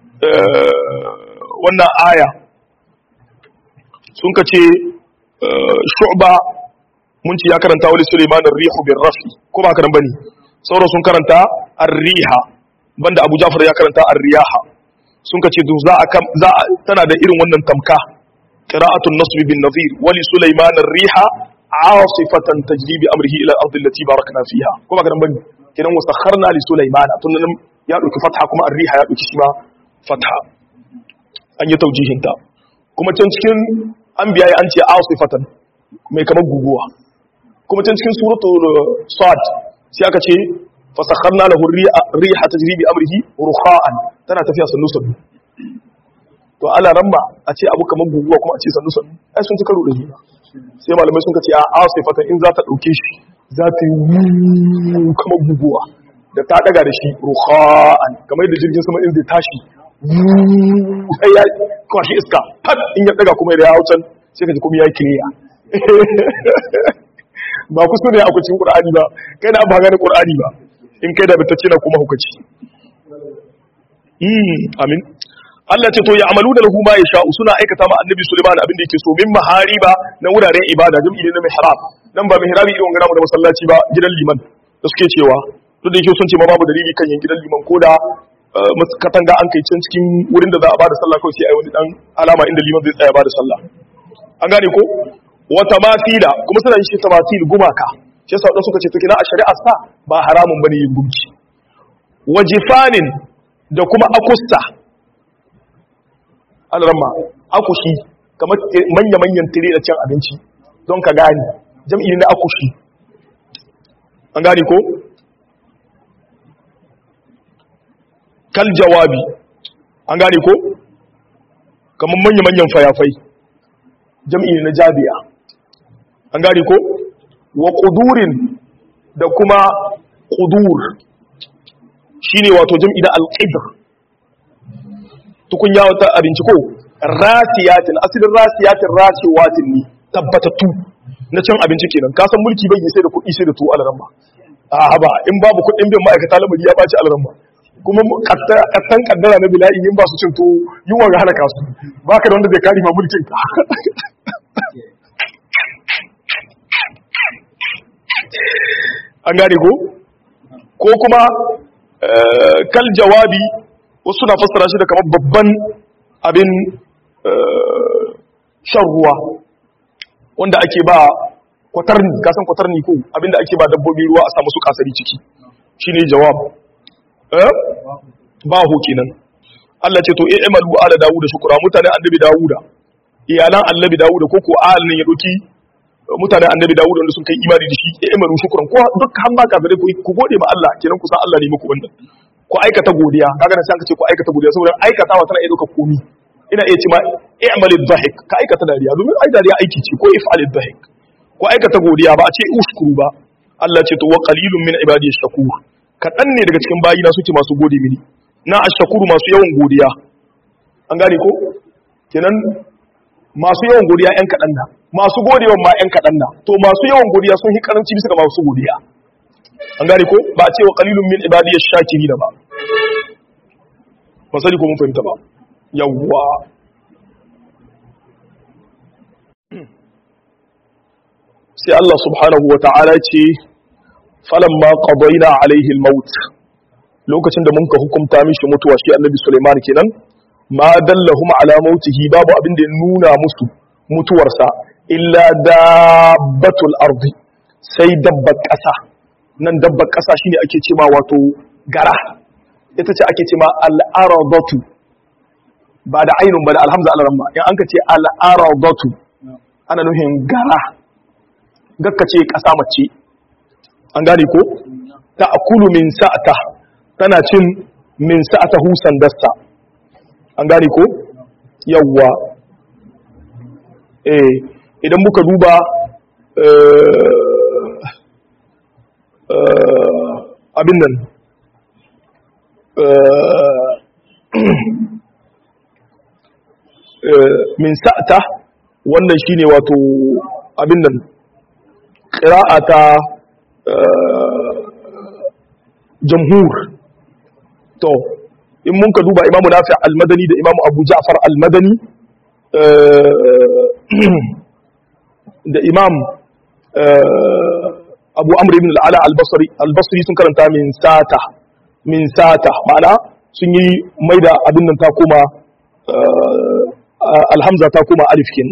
wannan aya sun ka ce shu'ba mun ce ya karanta wani suleiman rihu bin rafi ko ba karan bane sauran sun karanta ar-riha banda abu jafar ya karanta ar-riyaha sun ka ce za a tana da irin wannan tamka qira'atun nasb bin nadhir wali suleiman ar-riha asifatan tajri bi amrihi ila al-ard allati barakna fiha ko ba karan bane kidan wasakharna li suleiman tun ya dauki fatha kuma ar-riha ya dauki shi ma fatha an yi taujihinta kuma can cikin an biya an ce asifatan mai kamar guguwa kuma can cikin suratul sad sai aka ce fasakharna lahu riha tajri bi amrihi rukha'an tana tafiya sannu sannu to ala ramma a ce abu kamar guguwa kuma a ce sannu sannu ai sun ci karo da juna sai malamai sun ce a asifatan in za ta dauke shi za ta yi kamar guguwa da ta daga da shi rukha'an kamar yadda jirgin sama in zai tashi sai ya kwashi iska har in ya daga kuma ya hau can sai ka ji kuma ya yi kiriya ba ku ne a kucin ƙur'ani ba kai na ba gane ƙur'ani ba in kai da bitacce na kuma hukaci amin Allah ce to ya amalu da lahu ma ya sha'u suna aikata ma annabi Sulaiman abin da yake so min mahariba na wuraren ibada jam'i ne na mihrab dan ba mihrabi irin wanga da masallaci ba gidan liman da suke cewa duk da yake sun ce ma babu dalili kan yin gidan liman ko da katanga an kai can cikin wurin da za a bada sallah kawai sai ai wani dan alama inda liman zai tsaya bada sallah an gane ko wa tamasila kuma suna yin shi tamasil gumaka shi yasa wadanda suka ce to kina a shari'a sa ba haramun bane yin gunki wa jifanin da kuma akusta alramma akushi kamar manya-manyan tire da cin abinci don ka gane jam'i na akushi an gane ko kal jawabi an gane ko kamar manya-manyan fayafai jam'i na jabiya an gane ko wa ƙudurin da kuma ƙudur shine wato jam'i na alƙidr tukunya wata abinci ko rasiyatin asalin rasiyatin rasiwatin ne tabbatattu na cin abinci kenan ka san mulki bai yi sai da kuɗi sai da tuwo alaramma a ba in babu kuɗin bin ma'aikata lamari ya ɓaci alaramma kuma kattan kaddara na bila'i in ba su cin tuwo yunwa ga halaka su ba ka da wanda zai kari ma mulkin ka an gane ko ko kuma kal jawabi wasu na fassara shi da kamar babban abin shan ruwa wanda ake ba kwatarni kasan kwatarni ko abinda ake ba dabbobi ruwa a samu su kasari ciki shine jawab eh bahu kenan Allah ce to i'malu ala dawuda shukura mutanen annabi dawuda iyalan annabi dawuda ko ko ahalin ya doki mutanen annabi dawuda wanda sun kai imani da shi i'malu shukran ko duk han ba kafirai ku gode ma Allah kenan ku san Allah ne muku wannan ku aikata godiya kaga nan sai aka ce ku aikata godiya saboda aikatawa tana iya dauka komi ina iya ce ma i'mal dhahik ka aikata dariya domin ai dariya aiki ce ko if'al dhahik ko aikata godiya ba a ce ushkuru ba Allah ce to wa qalilun min ibadiy shakur kadan ne daga cikin bayina suke masu gode mini na ashkuru masu yawan godiya an gane ko kenan masu yawan godiya yan kadan na masu godewa ma yan kadan na to masu yawan godiya sun hi karanci bisa ga masu godiya an gane ko ba a ce wa qalilun min ibadiy shakirin ba ba sani ko mun fahimta ba yawwa sai Allah subhanahu wa ta'ala ce falamma qadayna alaihi al-maut lokacin da muka hukunta mishi mutuwa shi annabi Sulaiman kenan ma dallahum ala mautihi babu abin da ya nuna musu mutuwarsa illa dabbatul ardi sai dabbar ƙasa nan dabbar ƙasa shine ake cewa wato gara ita ce ake cewa al-aradatu ba da ainun ba da alhamza al-ramma in an ka ce al-aradatu ana nufin gara gakka ce ƙasa mace an gane ko ta akulu min sa'ata tana cin min sa'ata husan dasta an gane ko yawwa eh idan muka duba abin nan min sa'ata wannan shine wato abin nan ƙira'ata jamhur to in mun ka duba imamu nafi al-madani da imamu abu ja'far al-madani da imam abu amr ibn al-ala al-basri sun karanta min sata min sata ma'ana sun yi mai da abin nan ta koma alhamza ta koma alif kin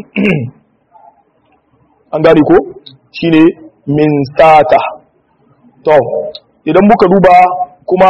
an gane ko shine min sata to idan muka duba kuma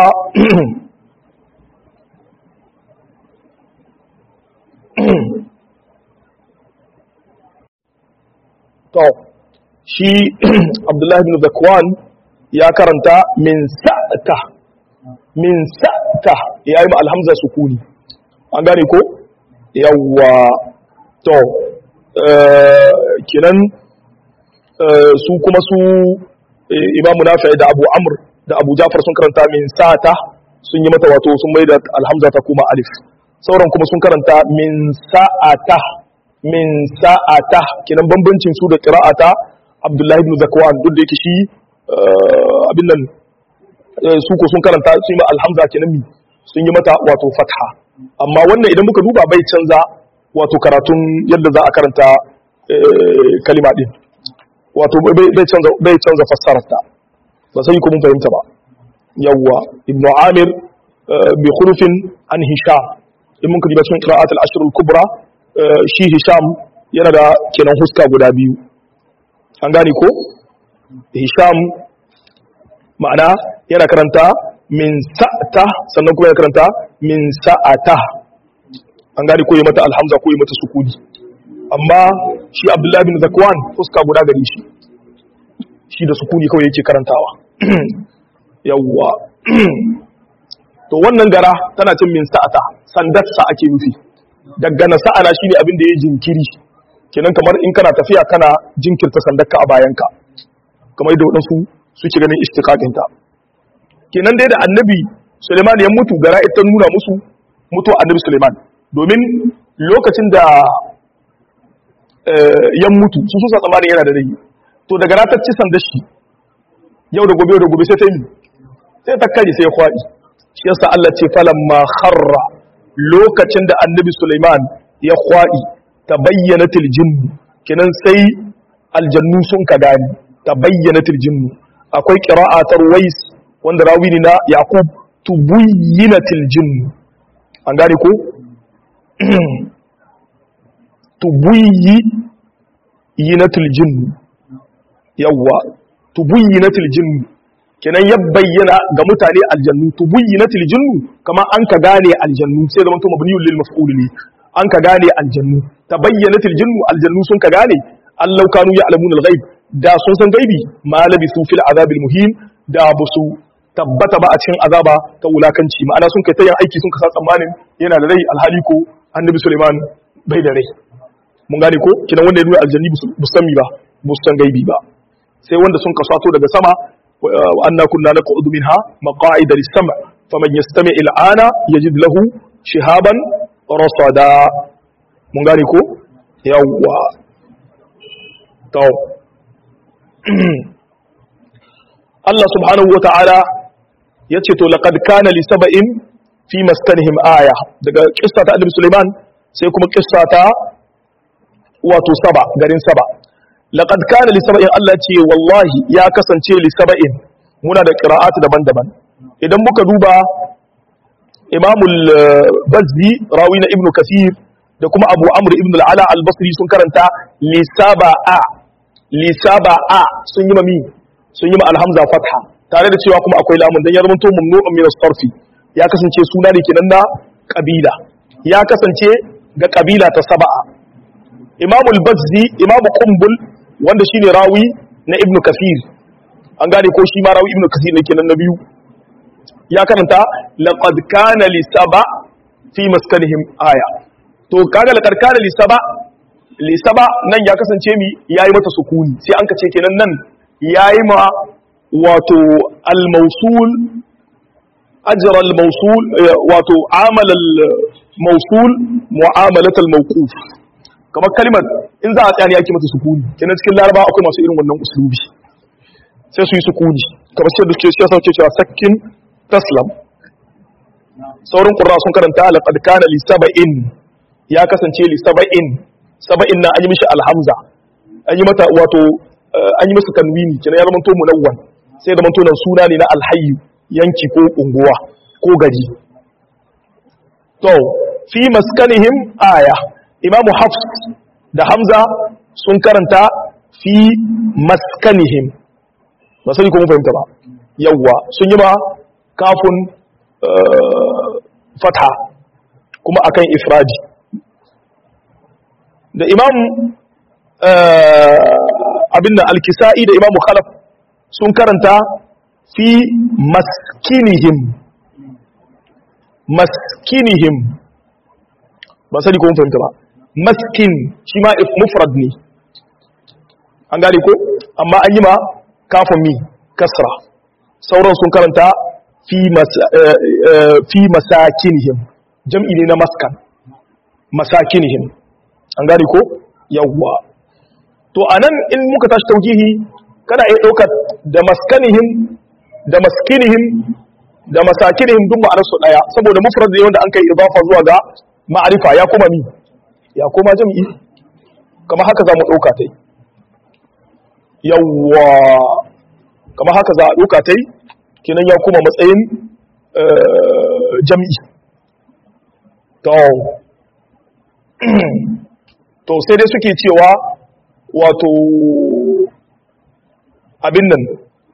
to shi abdullahi bin zakwan ya karanta min sa'ata min sa'ata ya yi alhamza sukuni an gane ko yawwa to kinan su kuma su imamu nafi da abu amr da abu jafar sun karanta min sa'ata sun yi mata wato sun mai da alhamza ta kuma alif sauran kuma sun karanta min sa'ata min sa'ata kinan bambancin su da qira'ata abdullahi ibn zakwan duk da yake shi abin nan su ko sun karanta sun yi alhamza kenan mi sun yi mata wato fatha amma wannan idan muka duba bai canza wato karatun yadda za a karanta kalima din wato bai canza bai canza fassararta ba sai ku mun fahimta ba yawwa ibnu amir bi khurufin an hisham in mun kaji cikin qira'at al-ashr al-kubra shi hisham yana da kenan huska guda biyu an gane ko hisham ma'ana yana karanta min sa'ata sannan kuma yana karanta min sa'ata an gane ko yi mata alhamza ko yi mata sukuni amma shi abdullahi bin zakwan fuska guda gari shi shi da sukuni kawai yake karantawa yawwa to wannan gara tana cin min sa'ata sandarsa ake nufi daga na sa'ana shine abin da ya jinkiri kenan kamar in kana tafiya kana jinkirta sandarka a bayanka kamar yadda waɗansu suke ganin istiqaqinta kenan dai da annabi Suleiman ya mutu gara ita nuna musu mutu annabi Suleiman domin lokacin da ya mutu su sun sa tsammanin yana da rai to daga ratar ci sandar shi yau da gobe da gobe sai ta yi sai ta kare sai ya kwaɗi shi yasa Allah ce falan ma kharra lokacin da annabi Sulaiman ya kwaɗi ta bayyana tiljin kenan sai aljannu sun ka gani tabayyanatil jinnu akwai qira'atar wais wanda rawi ne na yaqub tubayyinatil jinnu an gane ko tubayyinatil jinnu yawwa tubayyinatil jinnu kenan ya bayyana ga mutane aljannu tubayyinatil jinnu kama an ka gane aljannu sai zaman to mabniyul lil maf'ul ne an ka gane aljannu tabayyanatil jinnu aljannu sun ka gane allau kanu ya'lamun al-ghaib da sun san gaibi ma labisu fil azabil muhim da busu tabbata ba a cikin azaba ta wulakanci ma'ana sun kai ta yin aiki sun kasa tsammanin yana da rai alhali ko annabi Suleiman bai da rai mun gane ko kidan wanda ya nuna aljanni bu sami ba bu san gaibi ba sai wanda sun kasato daga sama wa anna kunna naq'udu minha maq'ida lis-sam' faman yastami' al-ana yajid lahu shihaban rasada mun gane ko yawwa to Allah subhanahu wa ta'ala ya ce to laqad kana li saba'in fi maskanihim aya daga kissa ta Annabi Sulaiman sai kuma kissa ta wato saba garin saba laqad kana li saba'in Allah ce wallahi ya kasance li saba'in muna da qira'at daban-daban idan muka duba Imam al-Bazzi rawi na Ibn Kathir da kuma Abu Amr ibn al-Ala al-Basri sun karanta li saba'a li saba'a sun yi mami sun yi ma alhamza fatha tare da cewa kuma akwai lamun dan ya zama to mamnu'un min as-sarfi ya kasance suna ne kenan na kabila ya kasance ga kabila ta saba'a Imam al-Bazzi Imam Qumbul wanda shine rawi na Ibn Kathir an gane ko shi ma rawi Ibn Kathir ne kenan na biyu ya karanta laqad kana li saba fi maskanihim aya to kaga laqad kana li saba li saba nan ya kasance mi yayi mata sukuni sai an kace kenan nan yayi ma wato al-mawsul ajra al-mawsul wato amala al-mawsul mu'amalat al-mawquf kamar kalmar in za a tsaya ne ake mata sukuni kenan cikin laraba akwai masu irin wannan uslubi sai su yi sukuni kamar sai da suke sai sauke cewa sakkin taslam saurin qurra sun karanta laqad kana li sab'in ya kasance li sab'in sab'in na an yi mishi alhamza an yi mata wato an yi masa tanwini kenan ya zama to munawwan sai zama to nan suna ne na alhayyu yanki ko unguwa ko gari to fi maskanihim aya imamu hafs da hamza sun karanta fi maskanihim ba sani ko mun fahimta ba yawwa sun yi ma kafin fatha kuma akan ifradi da imam abin da alkisa'i da imamu khalaf sun karanta fi maskinihim maskinihim ba sani ko mun fahimta ba maskin shi ma mufrad ne an gane ko amma an yi ma kafin mi kasra sauran sun karanta fi masakinihim jam'i ne na maskan masakinihim an gane ko yawwa to anan in muka tashi taujihi kana iya ɗaukar da maskanihim da maskinihim da masakinihim duk ma'anar su daya saboda mufrad ne wanda an kai idafa zuwa ga ma'arifa ya koma mi ya koma jam'i kama haka za mu ɗauka ta yi yawwa kama haka za a ɗauka ta yi kinan ya koma matsayin jam'i to to sai dai suke cewa wato abin nan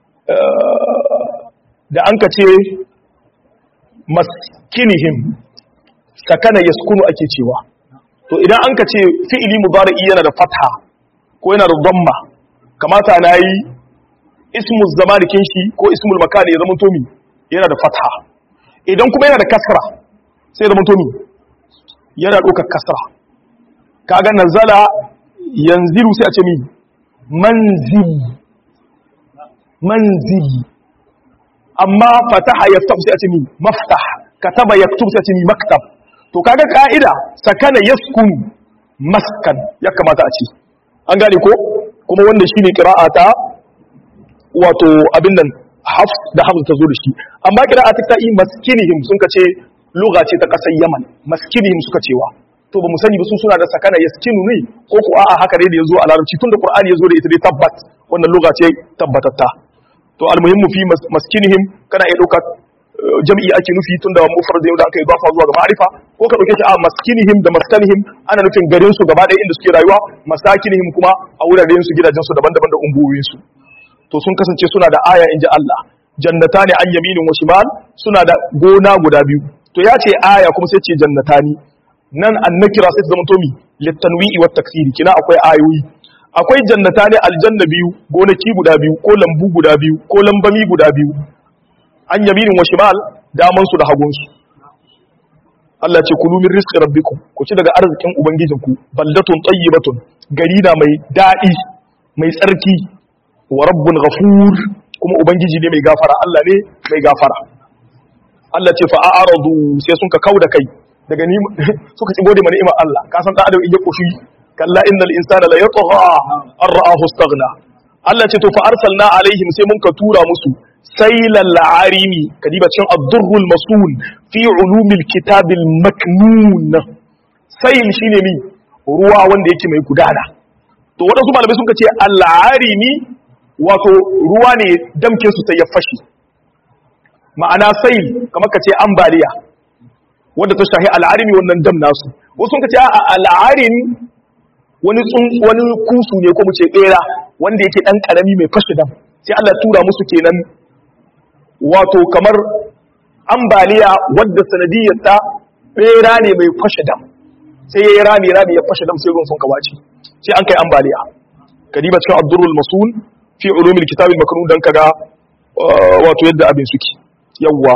da an ka ce maskinihim sakana yaskunu ake cewa to idan an ka ce fi'ili mudari'i yana da fatha ko yana da dhamma kamata na yi ismu zamanikin shi ko ismul makani ya zama tomi yana da fatha idan kuma yana da kasra sai zama tomi yana ɗaukar kasra kaga nazala yanzilu sai a ce mi manzili manzili amma fataha yaftah sai a ce mi maftah kataba yaktub sai a ce mi maktab to kaga ka'ida sakana yaskunu maskan ya kamata a ce an gane ko kuma wanda shine qira'a ta wato abin nan hafs da hafs ta zo da shi amma qira'a ta ta'i maskinihim sun kace lugha ce ta kasar yaman maskinihim suka cewa to ba mu sani ba su suna da sakana yaskinu ne ko ko a'a haka dai da yazo a larabci tunda qur'ani yazo da ita dai tabbat wannan lugha ce tabbatatta to almuhimmu fi maskinihim kana iya dauka jam'i ake nufi tunda mufrad da aka yi zafa zuwa ga ma'rifa ko ka dauke shi a maskinihim da maskanihim ana nufin garin su gaba ɗaya inda suke rayuwa masakinihim kuma a wuraren su gidajen su daban-daban da unguwoyin su to sun kasance suna da aya inji Allah jannatani an yaminin wa shimal suna da gona guda biyu to ya ce aya kuma sai ce jannatani nan an nakira sai ta zama tomi littanwi'i wa taksiri kina akwai ayoyi akwai jannatani aljanna biyu gonaki guda biyu ko lambu guda biyu ko lambami guda biyu an yaminin wa shimal daman su da hagun su Allah ce kulu min rizqi rabbikum ku ci daga arzikin ubangijinku baldatun tayyibatun gari na mai dadi mai tsarki wa rabbun ghafur kuma ubangiji ne mai gafara Allah ne mai gafara Allah ce fa a'radu sai sun ka kauda kai daga ni suka ci gode mana ni'imar Allah ka san dan adam in ya koshi kalla innal insana la yatgha an ra'ahu istaghna Allah ce to fa arsalna alaihim sai mun ka tura musu sailal arimi kadiba cin ad-durrul masul fi ulumil kitabil maknun sail shine mi ruwa wanda yake mai gudana to wadansu malamai sun ka ce al-arimi wato ruwa ne damke su ta ya fashi ma'ana sai kamar ka ce ambaliya wanda ta shahi al'arimi wannan dam nasu wasu ka ce a al'arimi wani wani kusu ne ko mu ce bera wanda yake dan karami mai fashe dam sai Allah tura musu kenan wato kamar ambaliya wadda sanadiyar ta bera ne mai fashe dam sai yayi rami rami ya fashe dam sai ruwan sun kawace sai an kai ambaliya kadiba cikin abdurrul masul fi ulumil kitabil maknun dan kaga wato yadda abin suke yawwa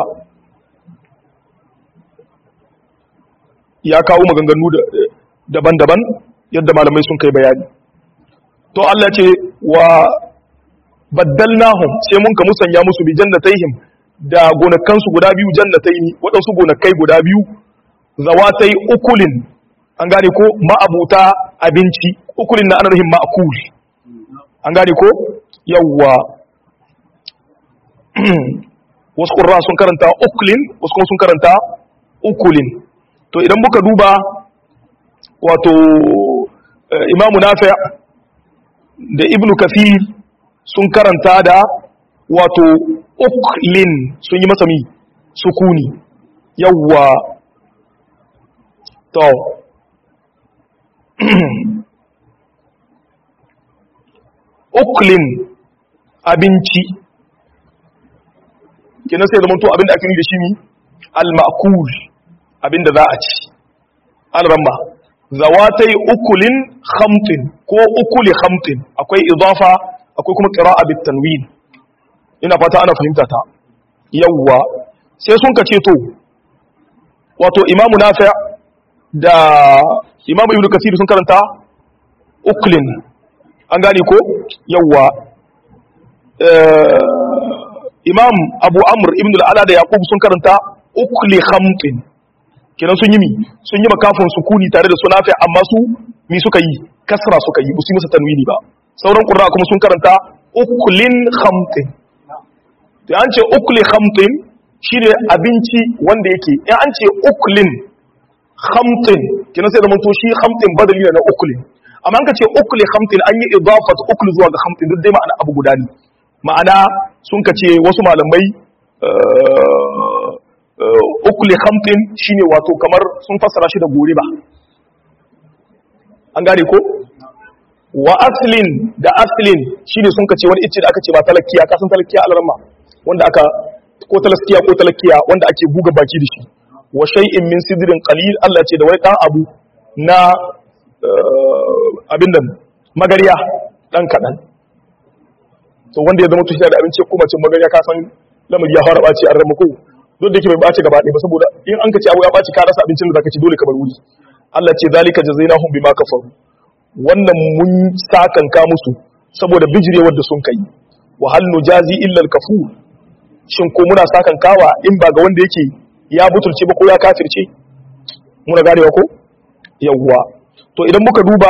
ya kawo maganganu daban-daban yadda malamai sun kai bayani to Allah ce wa baddalnahum sai mun ka musanya musu bi jannatayhim da gonakansu guda biyu jannataini waɗansu gonakai guda biyu zawatai ukulin an gane ko ma'abuta abinci ukulin na ana nuhin ma'akul an gane ko yawwa wasu ƙurra sun karanta ukulin wasu kuma sun karanta ukulin to idan muka duba wato imamu nafi da ibnu kafir sun karanta da wato uklin sun yi masami sukuni yawwa to uklin abinci kenan sai zamanto abinda ake nuni da shi ne al-ma'kul abinda za a ci al-ramma zawatai ukulin khamtin ko ukuli khamtin akwai idafa akwai kuma qira'a bit tanwin ina fata ana fahimta ta yawwa sai sun kace to wato imamu nafi' da imamu ibnu kasir sun karanta uklin an gane ko yawwa imam abu amr ibn al'ala da yaqub sun karanta ukli khamtin kenan sun yi mi sun yi makafin sukuni tare da sunafi amma su mi suka yi kasra suka yi su masa tanwini ba sauran qurra kuma sun karanta uklin khamtin to an ce ukli khamtin shine abinci wanda yake in an ce uklin khamtin kenan sai da mun to shi khamtin badali na uklin amma an ka ce ukli khamtin an yi idafat ukli zuwa ga khamtin duk dai ma'ana abu guda ne ma'ana sun ka ce wasu malamai ukli khamtin shine wato kamar sun fassara shi da gore ba an gane ko wa aslin da aslin shine sun ka ce wani icce da aka ce ba talakkiya ka san talakkiya alarma wanda aka ko talaskiya ko talakkiya wanda ake buga baki da shi wa shay'in min sidrin qalil Allah ce da wani dan abu na abin nan magariya dan kadan to wanda ya zama tushi da abinci kuma cin magariya ka san lamari ya fara baci an ramako duk da yake bai baci gaba ɗaya ba saboda in an ka ci abu ya baci ka rasa abincin da zaka ci dole ka bar wuri Allah ce zalika jazainahum bima kafaru wannan mun sakanka musu saboda bijirewar da sun kai wa hal nujazi illa al kafur shin ko muna sakankawa in ba ga wanda yake ya butulce ba ko ya kafirce muna ganewa ko yawwa to idan muka duba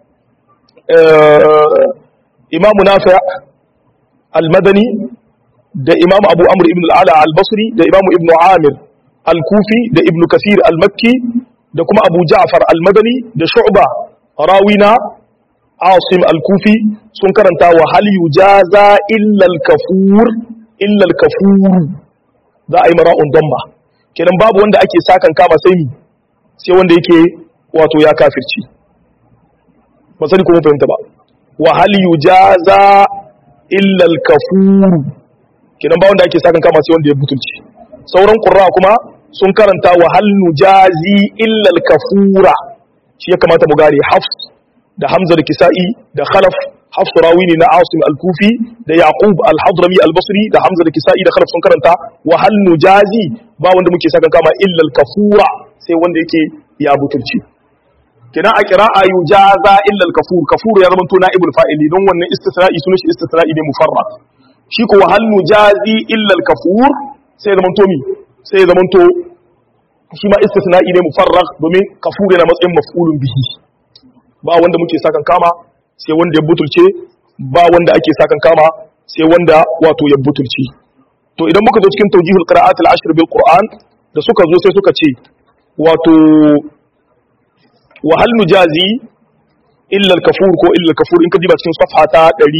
imamu nafi al-madani da imamu abu amr ibn al-ala al-basri da imamu ibn amir al-kufi da ibn kasir al-makki da kuma abu ja'far al-madani da shu'ba rawina asim al-kufi sun karanta wa hal yujaza illa al-kafur illa al-kafur za a yi mara'un damma kenan babu wanda ake sakan kama sai ni sai wanda yake wato ya kafirci ba sani kuma fahimta ba wa hal yujaza illa al-kafur kenan ba wanda ake sakan kama sai wanda ya butulci sauran qurra kuma sun karanta wa hal nujazi illa al-kafura shi ya kamata mu gane hafs da hamza da kisa'i da khalaf hafs rawi ne na asim al-kufi da yaqub al-hadrami al-basri da hamza da kisa'i da khalaf sun karanta wa hal nujazi ba wanda muke sakan kama illa al-kafura sai wanda yake ya butulci kina a qira'a yujaza illa al-kafur kafur ya zama to na'ibul fa'ili don wannan istisna'i sunan shi istisna'i ne mufarrad shi ko wa hal nujazi illa al-kafur sai ya zama to mi sai ya zama to shi ma istisna'i ne mufarrag domin kafur yana matsayin maf'ulun bihi ba wanda muke sakan kama sai wanda ya butulce ba wanda ake sakan kama sai wanda wato ya butulce to idan muka zo cikin tawjihul qira'at al-ashr bil qur'an da suka zo sai suka ce wato wa hal nujazi illa al-kafur ko illa al-kafur in ka diba cikin safha ta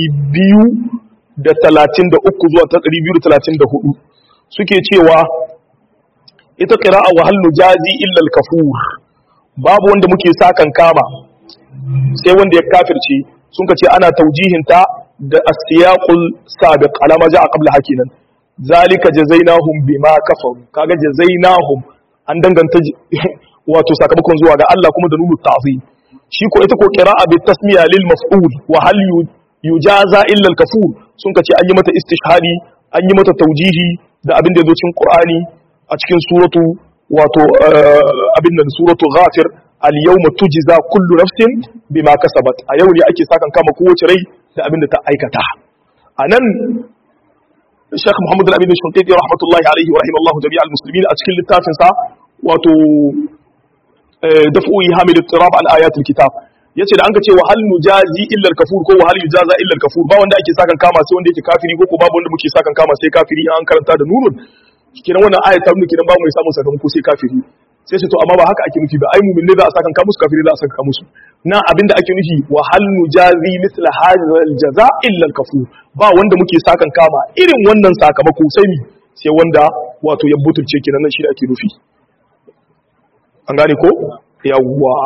233 zuwa ta 234 suke cewa ita qira'a wa hal nujazi illa al-kafur babu wanda muke sakan kama sai wanda ya kafirce sun kace ana taujihinta da as-siyaqul sabiq alama ja'a qabla hakinan zalika jazainahum bima kafaru kaga jazainahum an danganta wato sakamakon zuwa ga Allah kuma da nunu ta'zim shi ko ita ko qira'a bi tasmiya lil maf'ul wa hal yujaza illa al-kafur sun kace an yi mata istishhadi an yi mata taujihi da abin da yazo cikin Qur'ani a cikin suratu wato abin nan suratu ghafir al-yawma tujza kullu nafsin bima kasabat a yau ne ake sakan kama kowace rai da abin da ta aikata anan Sheikh Muhammad Al-Amin Shunkiti rahmatullahi alaihi wa rahimallahu jami'al muslimin a cikin littafin sa wato daf'u hamid al-tirab al ayat al-kitab yace da an ka ce wa hal nujazi illa al-kafur ko wa hal yujaza illa al-kafur ba wanda ake sakan kama sai wanda yake kafiri ko ko babu wanda muke sakan kama sai kafiri an karanta da nunun kiran wannan ayat ta nuna kiran ba mu samu sakamako sai kafiri sai ce to amma ba haka ake nufi ba ai mu'min ne za a sakan ka musu kafiri za a sakan ka musu na abinda ake nufi wa hal nujazi mithla hadha al-jaza illa al-kafur ba wanda muke sakan kama irin wannan sakamako sai ni sai wanda wato ya butulce kenan nan shi da ake nufi an gane ko yawwa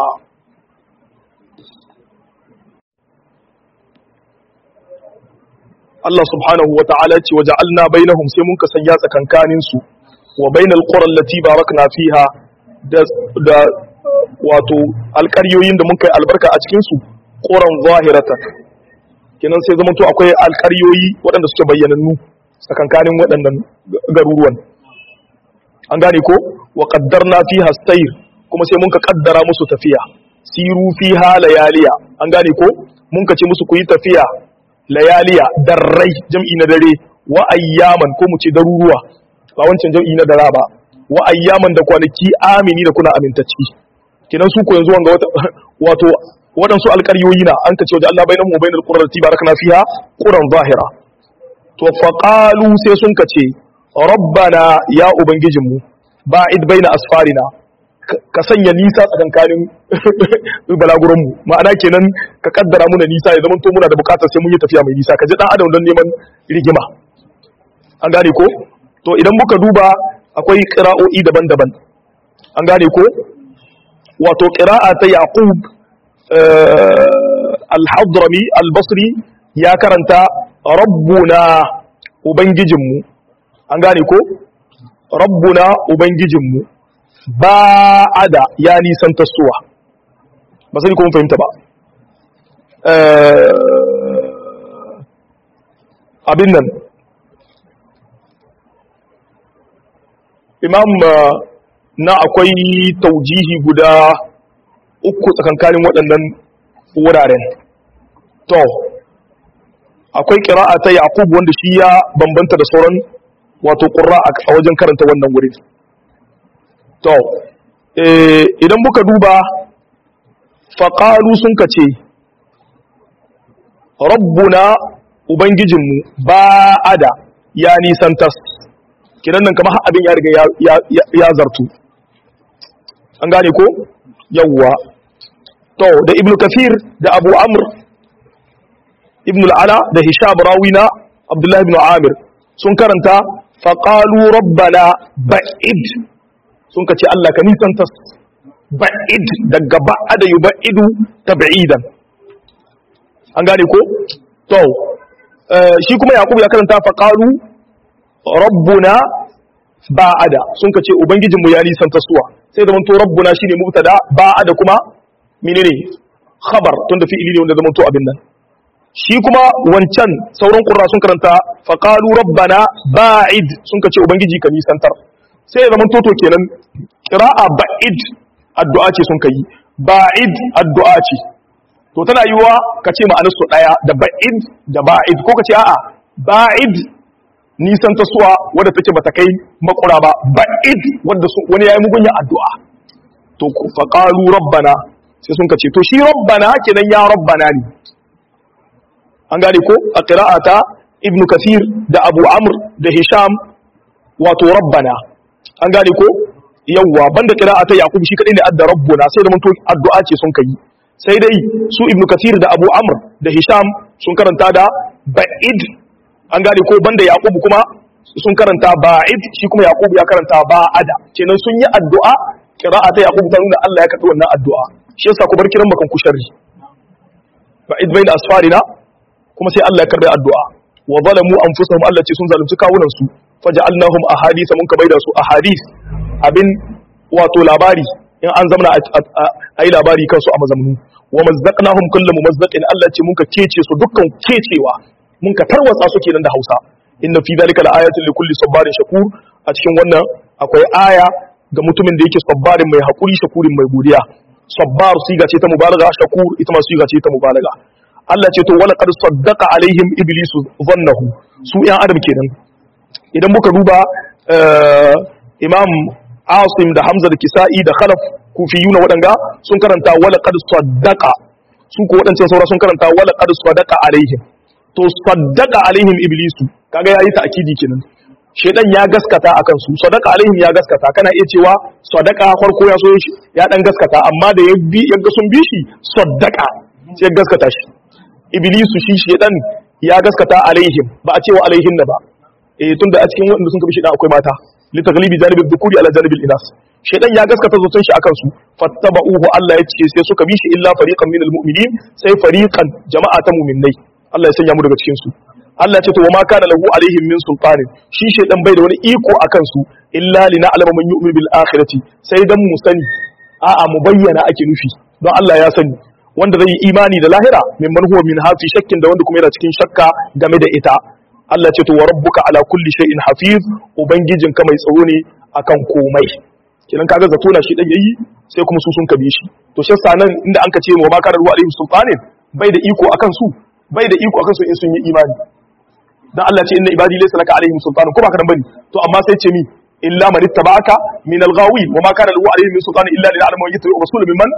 Allah subhanahu wa ta'ala ce waje alna bainahum sai mun kasanya tsakankanin su wa bainal qura allati barakna fiha da da wato alƙaryoyin da mun kai albarka a cikin su quran zahirata kenan sai zama to akwai alƙaryoyi waɗanda suke bayyanannu tsakankanin waɗannan garuruwan an gane ko wa qaddarna fiha sayr kuma sai mun ka kaddara musu tafiya siru fiha layaliya an gane ko mun ka ce musu ku yi tafiya layaliya darrai jam'i na dare wa ayyaman ko mu ce daruruwa ba wancan jam'i na dara ba wa ayyaman da kwanaki amini da kuna amintacci kidan su ko yanzu wanga wato waɗansu alƙaryoyi na an kace wajen Allah bainahu wa bainal qurrati barakna fiha quran zahira to faqalu sai sun kace rabbana ya ubangijinmu ba'id baina asfarina ka sanya nisa tsakankanin balaguranmu ma'ana kenan ka kaddara muna nisa ya zamanto muna da bukatar sai mun yi tafiya mai nisa ka ji dan adam don neman rigima an gane ko to idan muka duba akwai qira'o'i daban-daban an gane ko wato qira'a ta yaqub al-hadrami al-basri ya karanta rabbuna ubangijinmu an gane ko rabbuna ubangijinmu ba'ada ya nisan tasowa ba sai kuma fahimta ba abin nan imam na akwai taujihi guda uku tsakankanin waɗannan wuraren to akwai ƙira'a ta yaqub wanda shi ya bambanta da sauran wato ƙura a wajen karanta wannan wurin to idan muka duba faƙalu sun ka ce rabbuna ubangijinmu ba ada ya nisantas kiran nan kamar abin ya riga ya zartu an gane ko yawwa to da ibnu kathir da abu amr ibnu al'ala da hisham rawina abdullahi ibn amir sun karanta faqalu rabbana ba'id sun kace Allah ka nisanta ba'id daga ba'ada yub'idu tab'idan an gane ko to shi kuma yakubu ya karanta faqalu rabbuna ba'ada sun kace ubangijinmu ya nisanta suwa sai da manto rabbuna shine mubtada ba'ada kuma menene khabar tunda fi'ili ne wanda zaman to abin nan shi kuma wancan sauran qurra sun karanta faqalu rabbana ba'id sun kace ubangiji ka nisantar sai ya zaman to to kenan qira'a ba'id addu'a ce sun kai ba'id addu'a ce to tana yiwa kace ma'anar su daya da ba'id da ba'id ko kace a'a ba'id nisan ta suwa wadda take bata kai makura ba ba'id wadda wani yayi mugunya addu'a to faqalu rabbana sai sun kace to shi rabbana kenan ya rabbana ne an gane ko a qira'ata ibnu kathir da abu amr da hisham wato rabbana an gane ko yawwa banda qira'ata yaqub shi kadai ne adda rabbuna sai da mun to addu'a ce sun kai sai dai su ibnu kathir da abu amr da hisham sun karanta da ba'id an gane ko banda yaqub kuma sun karanta ba'id shi kuma yaqub ya karanta ba'ada kenan sun yi addu'a qira'ata yaqub ta nuna Allah ya karbi wannan addu'a shi yasa ku bar kiran bakan ku sharri ba'id bayna asfarina kuma sai Allah ya karbi addu'a wa zalamu anfusahum Allah ce sun zalunci kawunan su faja'alnahum ahadith mun ka baida su ahadith abin wato labari in an zamana a yi labari kansu a mazamnu wa mazzaqnahum kullu mumazzaqin Allah ce mun ka kece su dukkan kecewa mun ka tarwatsa su kenan da Hausa inna fi zalika laayatin likulli sabarin shakur a cikin wannan akwai aya ga mutumin da yake sabbarin mai hakuri shakurin mai godiya sabbar siga ce ta mubalaga shakur ita ma siga ce ta mubalaga Allah ce to wala qad saddaqa alaihim iblisu dhannahu su yan adam kenan idan muka duba imam asim da hamza da kisa'i da khalaf kufiyuna waɗanga sun karanta wala qad saddaqa su ko waɗancan saura sun karanta wala qad saddaqa alaihim to saddaqa alaihim iblisu kaga yayi ta'kidi kenan shedan ya gaskata akan su saddaqa alaihim ya gaskata kana iya cewa saddaqa farko ya so ya dan gaskata amma da ya bi ya ga sun bi shi saddaqa sai ya gaskata shi iblisu shi shedan ya gaskata alaihim ba a cewa alaihin ba eh tunda a cikin wanda sun kabi shedan akwai mata litaglibi janibi dhukuri ala janibi inas shedan ya gaskata zaton shi akan su fattaba'uhu Allah ya ce sai suka bi shi illa fariqan minal mu'minin sai fariqan jama'a ta mu'minnai Allah ya sanya mu daga cikin su Allah ya ce to wa ma kana lahu alaihim min sultanin shi shedan bai da wani iko akan su illa lina alama man yu'minu bil akhirati sai dan mu sani a'a mu bayyana ake nufi don Allah ya sani wanda zai yi imani da lahira mimman huwa min hafi shakkin da wanda kuma yana cikin shakka game da ita Allah ce to wa rabbuka ala kulli shay'in hafiz ubangijin ka mai tsaro ne akan komai kidan kaga zato na shi dan yayi sai kuma su sun kabe shi to shi yasa nan inda an ka ce wa ma kana ruwa alaihim sultanin bai da iko akan su bai da iko akan su in sun yi imani dan Allah ce inna ibadi laysa laka alaihim sultanun ko ba ka dan bane to amma sai ce mi illa man ittaba'aka min al-ghawin wa ma kana lahu alaihim min sultanin illa lil alamin yattabi'u rasul mimman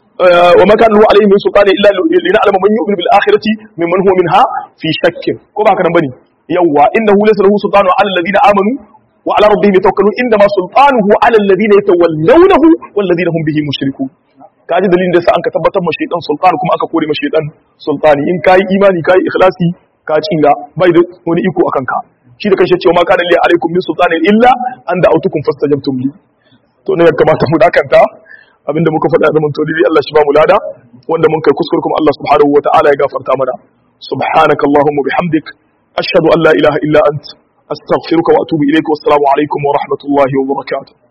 وما كان له عليه من سلطان الا لنعلم من يؤمن بالاخره ممن هو منها في شك ko ba kana bane yawa innahu laysa lahu sultanu ala alladhina amanu wa ala rabbihim yatawakkalun inma sultanuhu ala alladhina yatawallawnahu wal ladina hum bihi mushrikun kaji dalilin da sa an ka tabbatar ma shaytan sultan kuma aka kore ma shaytan sultani in kai imani kai ikhlasi ka cinga bai da wani iko akan ka shi da kanshi cewa ma kana li alaikum min sultanin illa an da'autukum fastajabtum li to ne ya kamata mu dakanta abinda muka faɗa da mantori Allah shi ba mu lada wanda mun kai kuskure kuma Allah subhanahu wataala ya gafarta mana subhanaka allahumma bihamdik ashhadu an la ilaha illa ant astaghfiruka wa atubu ilayka wassalamu alaikum wa rahmatullahi wa barakatuh